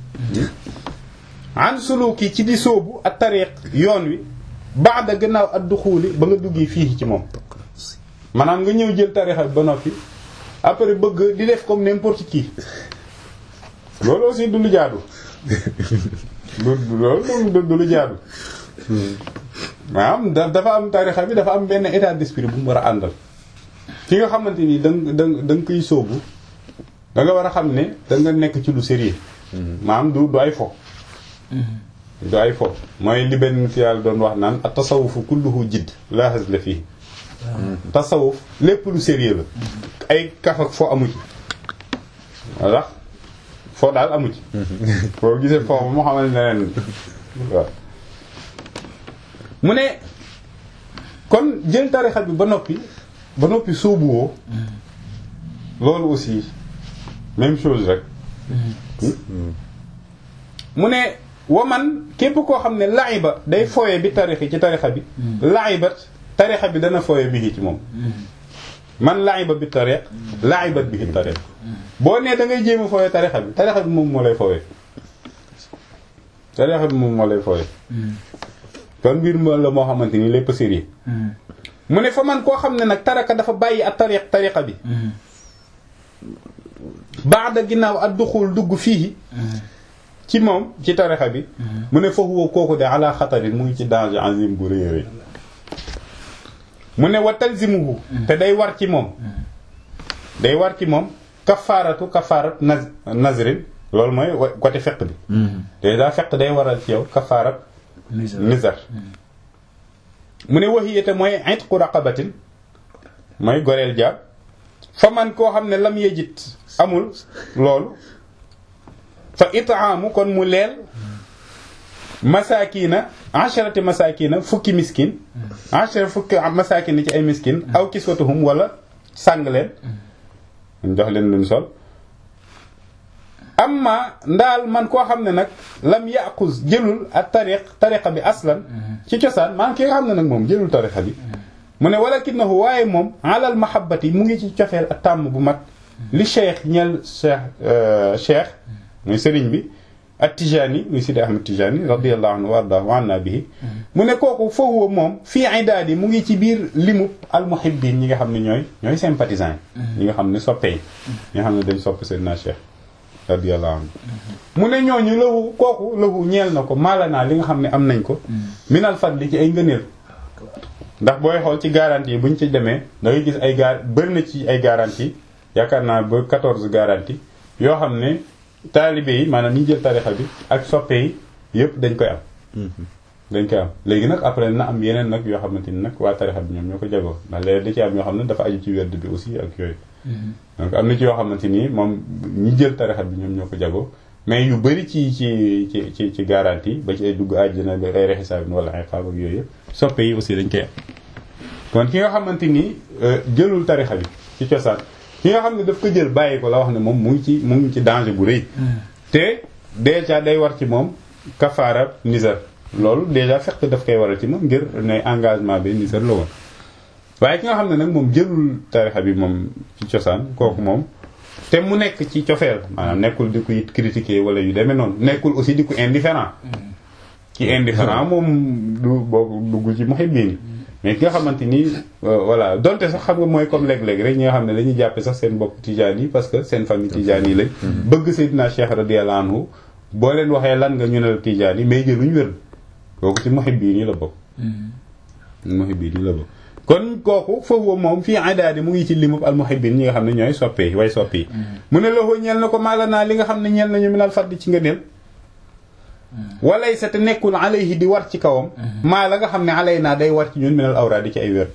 S1: an suluki ci di sóobu ak tariq yoon wi baada gannaaw ad duxuuli ba nga duggee fii ci moom maanaam nga ñëw jël tarixa bi ba noppi après bëgg di def comme n'importe qui loolu aussi du lu jaadu du loolu du du lu jaadu maanaam da dafa am tarixa bi dafa am benn état d'esprit bu mu war a àndal fi nga xamante ni da nga da da nga koy sóobu da nga war a xam ne da nga nekk ci lu sérieux maanaam du du ay fo du ay fo mooy li benn ci yàlla doon wax naan at tasawufu kulluhu jidd laa hazla fii tasawuf lépp lu sérieux la ay kaf ak fo amu ci walla foo daal amu ci foo gisee foofu moo xamal ne leen waaw mu ne kon jël tarixa bi ba noppi ba noppi sóobuwoo loolu aussi même chose rek mu ne waman képp koo xam ne laiba day fooye bi tarixi ci tarixa bi laibat tarixa bi dana fooye bi ci moom man laiba bi tarix laibat bi tarix boo nee da ngay jéem a fooye tarixa bi tarixa bi moom moo lay fooye tarixa bi moom moo lay fooye kon mbir mo la moo xamante ni lépp sérieux mu ne fa man koo xam ne nag taraka dafa bàyyi ak tariq tariqa bi baada ginnaaw ak duxul dugg fii ci moom ci tariqa bi mu ne foofu kooku de ala xatarin mu ngi ci danger azim bu rëy rëy mu ne wa talzimuhu te day war ci moom day war ci moom kafaaratu kafaarat naz nazrin loolu mooy côté feq bi te daa feq day waral ci yow kafaarat nizar mu ne waxiyete mooy itqu raqabatin mooy goreel jaab fa man koo xam ne lam yejit amul loolu fa itaamu kon mu leel masakina asharati masakina fukki miskin ashara fukki masakina ci ay miskin aw kiswatuhum wala sàng leen jox leen luñ sol amma ndaal man koo xam ne nag lam yaquz jëlul ak tariq tariqa bi aslan ci cosaan maanaam ki nga xam ne nag moom jëlul tariqa bi mu ne walakinahu waaye moom alal mahabbati mu ngi ci cofeel ak tàmm bu mat li cheikh ñel cheikh cheikh muy sëriñ bi ak tijani muy sidi ahmad tijani radiallahu anhu wa ardahu wa anna bihi mu ne kooku foofu moom fii idaadi mu ngi ci biir limub al muhibbin ñi nga xam ne ñooy ñooy sympathisant yi ñi nga xam ne soppe yi ñi nga xam ne dañ sopp seydina cheikh radiyallahu anhu mu ne ñooñu lahu kooku lahu ñeel na ko maala naa li nga xam ne am nañ ko minal fadli ci ay ngëneel ndax booy xool ci garantie yi buñ ci demee da ngay gis ay gar bëri na ci ay garantie yaakaar naa ba 14 garantie yoo xam ne taalibe yi maanaam ñi jël tarixa bi ak soppe yi yëpp dañ koy am dañ koy am léegi nag après na am yeneen nag yoo xamante ni nag waa tarixa bi ñoom ñoo ko jagoo ndax léegi da ci am yoo xam ne dafa aju ci werd bi aussi ak yooyu donc am na ci yoo xamante ni moom ñi jël tarixa bi ñoom ñoo ko jagoo mais yu bëri ci ci ci ci ci garantie ba ci ay dugg àjjana ba ay rexisaabin wala ay xaab ak yooyu yëpp soppe yi aussi dañ koy am kon ki nga xamante ni jëlul tarixa bi ci cosaan ki nga xam ne daf ko jël bàyyi ko la wax ne moom mu ngi ci mu ngi ci danger bu rëy te déjà day war ci moom kafaara nisar loolu déjà fekk daf koy waral ci moom ngir ne engagement bi nisar la woon waaye ki nga xam ne nag moom jëlul tarixa bi moom ci cosaan kooku moom te mu nekk ci cofeel maanaam nekkul di ko it critiquer wala yu demee noonu nekkul aussi di ko indifférent ki indifférent moom du boo dugg ci muhibbin mais ki nga xamante ni voilà donte sax xam nga mooy comme léeg-léeg rek ñi nga xam ne dañuy jàppe sax seen bopp tijaan yi parce que seen famille tijaan yi lañ bëgg Seydina Cheikh radiyallahu anhu boo leen waxee lan nga ñu ne la tijaan yi mais jëluñ wér kooku ci muhibbin yi la bokk muhibbin yi la bokk kon kooku foofu moom fii idaadi mu ngi ci limub al muhibbin ñi nga xam ne ñooy soppe way soppe yi mu ne loxo ñeel na ko maala naa li nga xam ne ñeel nañu minal faddi ci ngëneel walay sa te nekkul alayhi di war ci kawam maa la nga xam ne alay naa day war ci ñun minal awraadi ci ay wér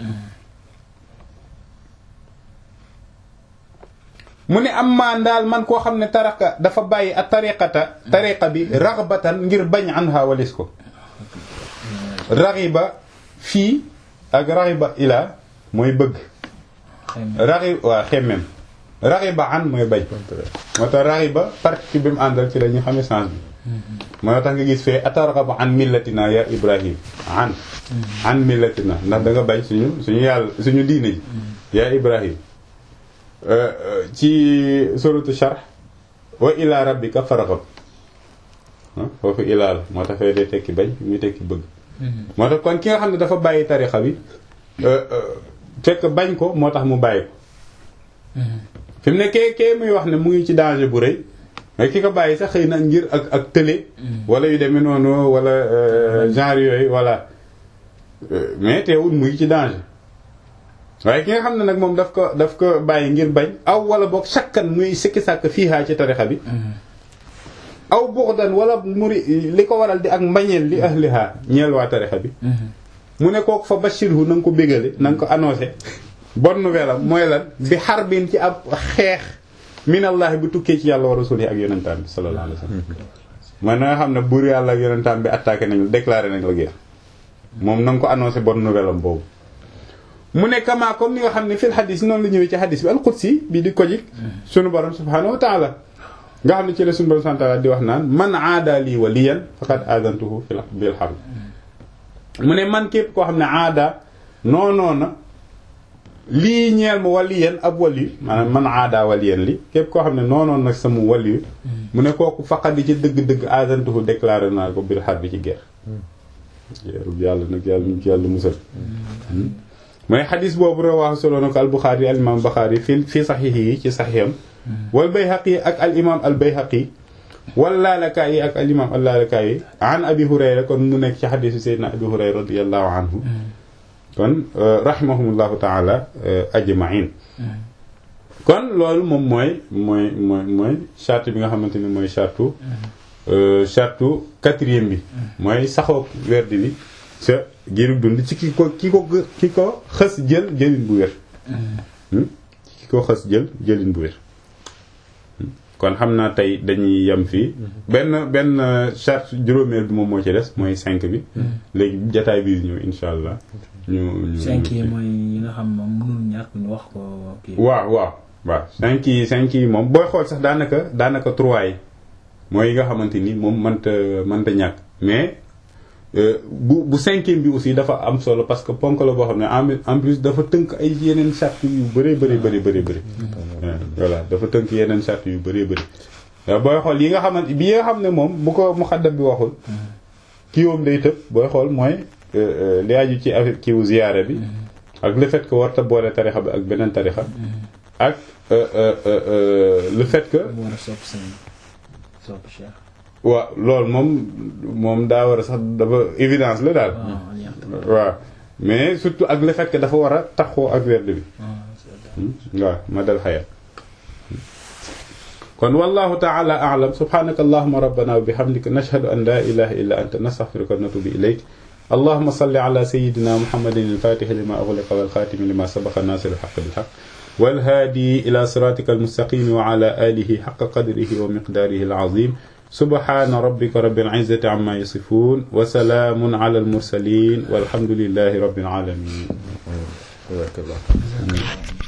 S1: mu ne am maa ndaal man koo xam ne taraka dafa bàyyi a tariqata tariqa bi raxbatan ngir bañ an ha walis ko raxiba fii ak raxiba ila mooy bëgg raxi waa xemmem raxiba an mooy bañ moo tax raxiba partie bi mu àndal ci la ñu xamee sens bi moo tax nga gis fee atarghabu an millatina ya ibrahim an an millatina ndax da nga bañ suñu suñu yàlla suñu diine ji ya ibrahim ci suratu sharh wa ila rabbika farghab foofu ilaa la moo tax fee day tekki bañ muy tekki bëgg moo tax kon ki nga xam ne dafa bàyyi tarixa bi fekk bañ ko moo tax mu bàyyi ko fi mu ne kee kee muy wax ne mu ngi ci danger bu rëy mais ki ko bàyyi sax xëy na ngir ak ak tële wala yu demee noonu wala genre yooyu voilà mais teewul mu ngi ci danger waaye ki nga xam ne nag moom daf ko daf ko bàyyi ngir bañ aw wala boog sakkan muy sikki sàkk fiihaa ci tarixa bi aw buxdan wala muri li ko waral di ak mbañeel li ahliha ñeel waa tarixa bi mu ne kooku fa bashirhu na nga ko bégale na nga ko annoncé bonne nouvelle am mooy lan bi xarbin ci ab xeex minallahi bu tukkee ci yàlla wa rasuli ak yonentaan bi sallallahu alayhi wasallam man na nga xam ne buur yàlla ak yonentaan bi attaqué nañ la déclaré nañ la guerre moom na nga ko annoncé bonne nouvelle am boobu mu ne kama comme ni nga xam ne fil xadis noonu la ñëwee ci xadis bi alqudsi bi di ko jik sunu borom subhanahu wa taala nga xam ne ci la sunu borom subhanahu wa taala di wax naan man aada lii waliyan faqad aadantuhu fil bil harb mu ne man képp koo xam ne aada noonoona lii ñeel ma waliyan ab waliyu maanaam man aada waliyan li képp koo xam ne noonoon nag sama waliyu mu ne kooku faqat di ci dëgg-dëgg aadantuhu déclaré naa ko bil harb ci guerre yàlla nag yàlla ñu ci yàlla musal mooy xadis boobu rawaahu solo na ko al Buxaari al imaam Buxaari fi fi saxiix yi ci saxiixam wal Bayhaqi ak al imaam al Bayhaqi wal Laalakaayi ak al imaam al Laalakaayi an Abi Hurayra kon mu nekk ci xadisu Seydina Abi Hurayra radiyallahu anhu kon rahimahumullahu taala ajmain kon loolu moom mooy mooy mooy mooy charte bi nga xamante ni mooy charte charte quatrième bi mooy saxoog werd bi sa giiru dund ci ki ko ki ko ki ko xës jël jëlin bu wér ki ko xës jël jëlin bu wér kon xam naa tey dañuy yem fii benn benn charte juróomeel bi moom moo ci des mooy cinq bi léegi jataay bi ñëw insha allah ñu ñu
S3: cinq yi mooy yi nga xam moom mënul ñàkk ñu wax ko kii
S1: waaw waaw waaw cinq yi cinq yi moom booy xool sax daanaka daanaka trois yi mooy yi nga xamante ni moom mënta mënta ñàkk mais bu bu cinquième bi aussi dafa am solo parce que ponk la boo xam ne en plus dafa tënk ay yeneen charte yu bëree bëri bëri bëri bëri voilà dafa tënk yeneen charte yu bëree bëri booy xool yi nga xamante bi nga xam ne moom bu ko muxaddam bi waxul kii woom day tëb booy xool mooy li aju ci affaire kiiwu ziyaare bi ak le fait que warta boole tarixa bi ak beneen tarixa ak le fait que
S3: war a sopp sëñ sopp cheikh
S1: waaw loolu moom moom daa war a sax dafa évidence la daal waaw mais surtout ak le fait que dafa war a taxoo ak werd bi waaw ma dal xayat kon wallahu taala a'lam subhanaka allahumma rabbana wa bihamdika nashhadu an la ilaha illa anta nastaghfiruka wa natubu ilayk اللهم صل على سيدنا محمد الفاتح لما أغلق والخاتم لما سبق الناصر الحق بالحق والهادي إلى صراطك المستقيم وعلى آله حق قدره ومقداره العظيم سبحان ربك رب العزة عما يصفون وسلام على المرسلين والحمد لله رب العالمين
S2: بارك الله